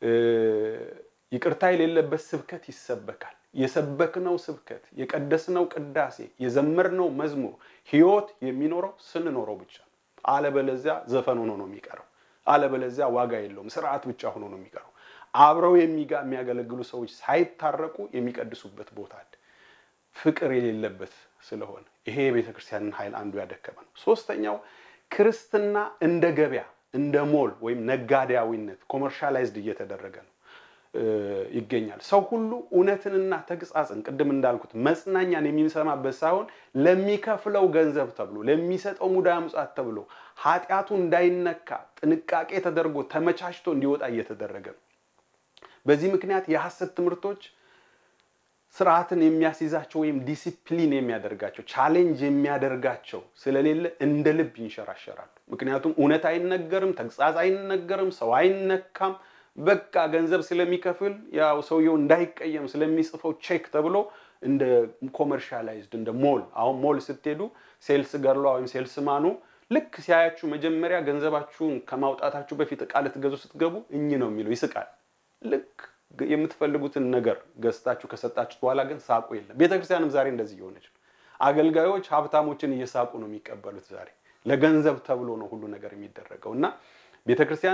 ይቅርታ የሌለበት ስብከት ይሰበካል። የሰበክነው ስብከት፣ የቀደስነው ቅዳሴ፣ የዘመርነው መዝሙር ህይወት የሚኖረው ስንኖረው ብቻ ነው። አለበለዚያ ዘፈን ሆኖ ነው የሚቀረው። አለበለዚያ ዋጋ የለውም፣ ስርዓት ብቻ ሆኖ ነው የሚቀረው። አብረው የሚጋ የሚያገለግሉ ሰዎች ሳይታረቁ የሚቀድሱበት ቦታ አለ። ፍቅር የሌለበት ስለሆነ ይሄ የቤተ ክርስቲያንን ኃይል አንዱ ያደከመ ነው። ሶስተኛው ክርስትና እንደ ገበያ እንደ ሞል ወይም ነጋዴያዊነት ኮመርሻላይዝድ እየተደረገ ነው ይገኛል። ሰው ሁሉ እውነትንና ተግሳጽን ቅድም እንዳልኩት መጽናኛን የሚሰማበት ሳይሆን ለሚከፍለው ገንዘብ ተብሎ ለሚሰጠው ሙዳየ ምጽዋት ተብሎ ኃጢአቱ እንዳይነካ ጥንቃቄ ተደርጎ ተመቻችቶ እንዲወጣ እየተደረገ ነው። በዚህ ምክንያት የሐሰት ትምህርቶች ስርዓትን የሚያስይዛቸው ወይም ዲሲፕሊን የሚያደርጋቸው ቻሌንጅ የሚያደርጋቸው ስለሌለ እንደ ልብ ይንሸራሸራሉ። ምክንያቱም እውነት አይነገርም፣ ተግሳጽ አይነገርም፣ ሰው አይነካም። በቃ ገንዘብ ስለሚከፍል ያው ሰውየው እንዳይቀየም ስለሚጽፈው ቼክ ተብሎ እንደ ኮመርሻላይዝድ እንደ ሞል አሁን ሞል ስትሄዱ ሴልስ ገርሏ ወይም ሴልስ ማኑ ልክ ሲያያችሁ መጀመሪያ ገንዘባችሁን ከማውጣታችሁ በፊት እቃ ልትገዙ ስትገቡ እኝ ነው የሚለው ይስቃል። ልክ የምትፈልጉትን ነገር ገዝታችሁ ከሰጣችሁት በኋላ ግን ሳቁ የለም። ቤተክርስቲያንም ዛሬ እንደዚህ እየሆነች ነው። አገልጋዮች ሀብታሞችን እየሳቁ ነው የሚቀበሉት። ዛሬ ለገንዘብ ተብሎ ነው ሁሉ ነገር የሚደረገው እና ቤተክርስቲያን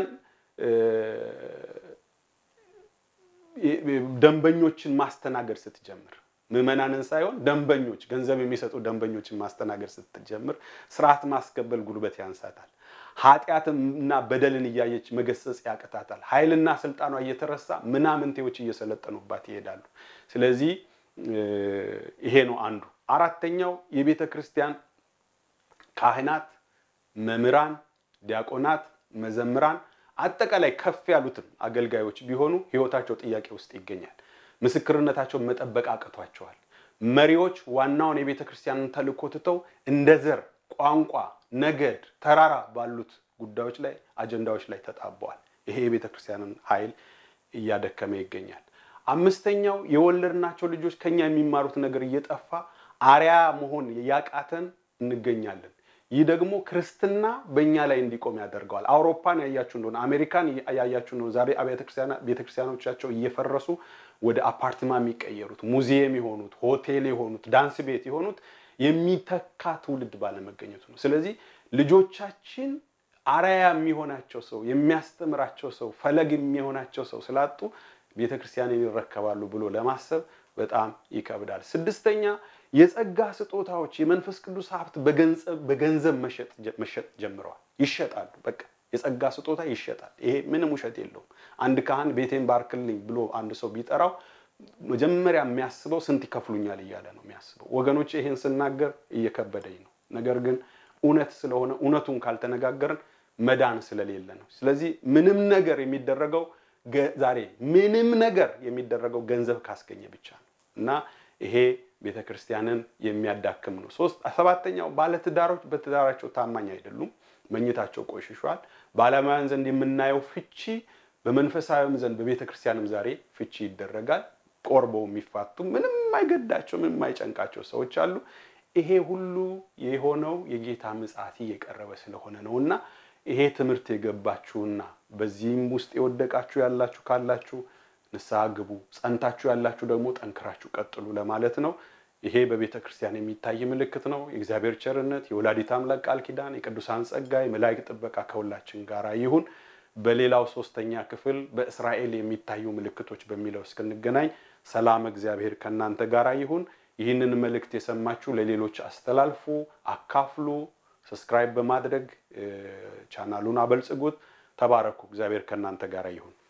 ደንበኞችን ማስተናገድ ስትጀምር ምዕመናንን ሳይሆን ደንበኞች ገንዘብ የሚሰጡ ደንበኞችን ማስተናገድ ስትጀምር ስርዓት ማስከበል ጉልበት ያንሳታል። ኃጢአትና በደልን እያየች መገሰጽ ያቅታታል። ኃይልና ስልጣኗ እየተረሳ ምናምንቴዎች እየሰለጠኑባት ይሄዳሉ። ስለዚህ ይሄ ነው አንዱ። አራተኛው የቤተ ክርስቲያን ካህናት፣ መምህራን፣ ዲያቆናት፣ መዘምራን አጠቃላይ ከፍ ያሉትን አገልጋዮች ቢሆኑ ህይወታቸው ጥያቄ ውስጥ ይገኛል። ምስክርነታቸውን መጠበቅ አቅቷቸዋል። መሪዎች ዋናውን የቤተ ክርስቲያንን ተልእኮ ትተው እንደ ዘር፣ ቋንቋ፣ ነገድ፣ ተራራ ባሉት ጉዳዮች ላይ አጀንዳዎች ላይ ተጣበዋል። ይሄ የቤተ ክርስቲያንን ኃይል እያደከመ ይገኛል። አምስተኛው የወለድናቸው ልጆች ከኛ የሚማሩት ነገር እየጠፋ አርያ መሆን ያቃተን እንገኛለን። ይህ ደግሞ ክርስትና በእኛ ላይ እንዲቆም ያደርገዋል። አውሮፓን ያያችሁ እንደሆነ አሜሪካን ያያችሁ እንደሆነ ዛሬ ቤተክርስቲያኖቻቸው እየፈረሱ ወደ አፓርትማ የሚቀየሩት ሙዚየም የሆኑት ሆቴል የሆኑት ዳንስ ቤት የሆኑት የሚተካ ትውልድ ባለመገኘቱ ነው። ስለዚህ ልጆቻችን አርአያ የሚሆናቸው ሰው የሚያስተምራቸው ሰው ፈለግ የሚሆናቸው ሰው ስላጡ ቤተክርስቲያንን ይረከባሉ ብሎ ለማሰብ በጣም ይከብዳል። ስድስተኛ የጸጋ ስጦታዎች የመንፈስ ቅዱስ ሀብት በገንዘብ መሸጥ ጀምረዋል። ይሸጣሉ። በቃ የጸጋ ስጦታ ይሸጣል። ይሄ ምንም ውሸት የለውም። አንድ ካህን ቤቴን ባርክልኝ ብሎ አንድ ሰው ቢጠራው መጀመሪያ የሚያስበው ስንት ይከፍሉኛል እያለ ነው የሚያስበው። ወገኖች ይሄን ስናገር እየከበደኝ ነው። ነገር ግን እውነት ስለሆነ እውነቱን ካልተነጋገርን መዳን ስለሌለ ነው። ስለዚህ ምንም ነገር የሚደረገው ዛሬ ምንም ነገር የሚደረገው ገንዘብ ካስገኘ ብቻ ነው እና ይሄ ቤተ ክርስቲያንን የሚያዳክም ነው። ሶስት ሰባተኛው ባለትዳሮች በትዳራቸው ታማኝ አይደሉም፣ መኝታቸው ቆሽሿል። በዓለማውያን ዘንድ የምናየው ፍቺ በመንፈሳዊም ዘንድ በቤተ ክርስቲያንም ዛሬ ፍቺ ይደረጋል። ቆርበው የሚፋቱ ምንም አይገዳቸው ምንም አይጨንቃቸው ሰዎች አሉ። ይሄ ሁሉ የሆነው የጌታ ምጽአት እየቀረበ ስለሆነ ነው እና ይሄ ትምህርት የገባችሁና በዚህም ውስጥ የወደቃችሁ ያላችሁ ካላችሁ ንስሐ ግቡ፣ ጸንታችሁ ያላችሁ ደግሞ ጠንክራችሁ ቀጥሉ ለማለት ነው። ይሄ በቤተ ክርስቲያን የሚታይ ምልክት ነው። የእግዚአብሔር ቸርነት፣ የወላዲት አምላክ ቃል ኪዳን፣ የቅዱሳን ጸጋ፣ የመላእክት ጥበቃ ከሁላችን ጋር ይሁን። በሌላው ሶስተኛ ክፍል በእስራኤል የሚታዩ ምልክቶች በሚለው እስክንገናኝ ሰላም እግዚአብሔር ከእናንተ ጋር ይሁን። ይህንን መልእክት የሰማችሁ ለሌሎች አስተላልፉ፣ አካፍሉ። ሰብስክራይብ በማድረግ ቻናሉን አበልጽጉት። ተባረኩ። እግዚአብሔር ከእናንተ ጋር ይሁን።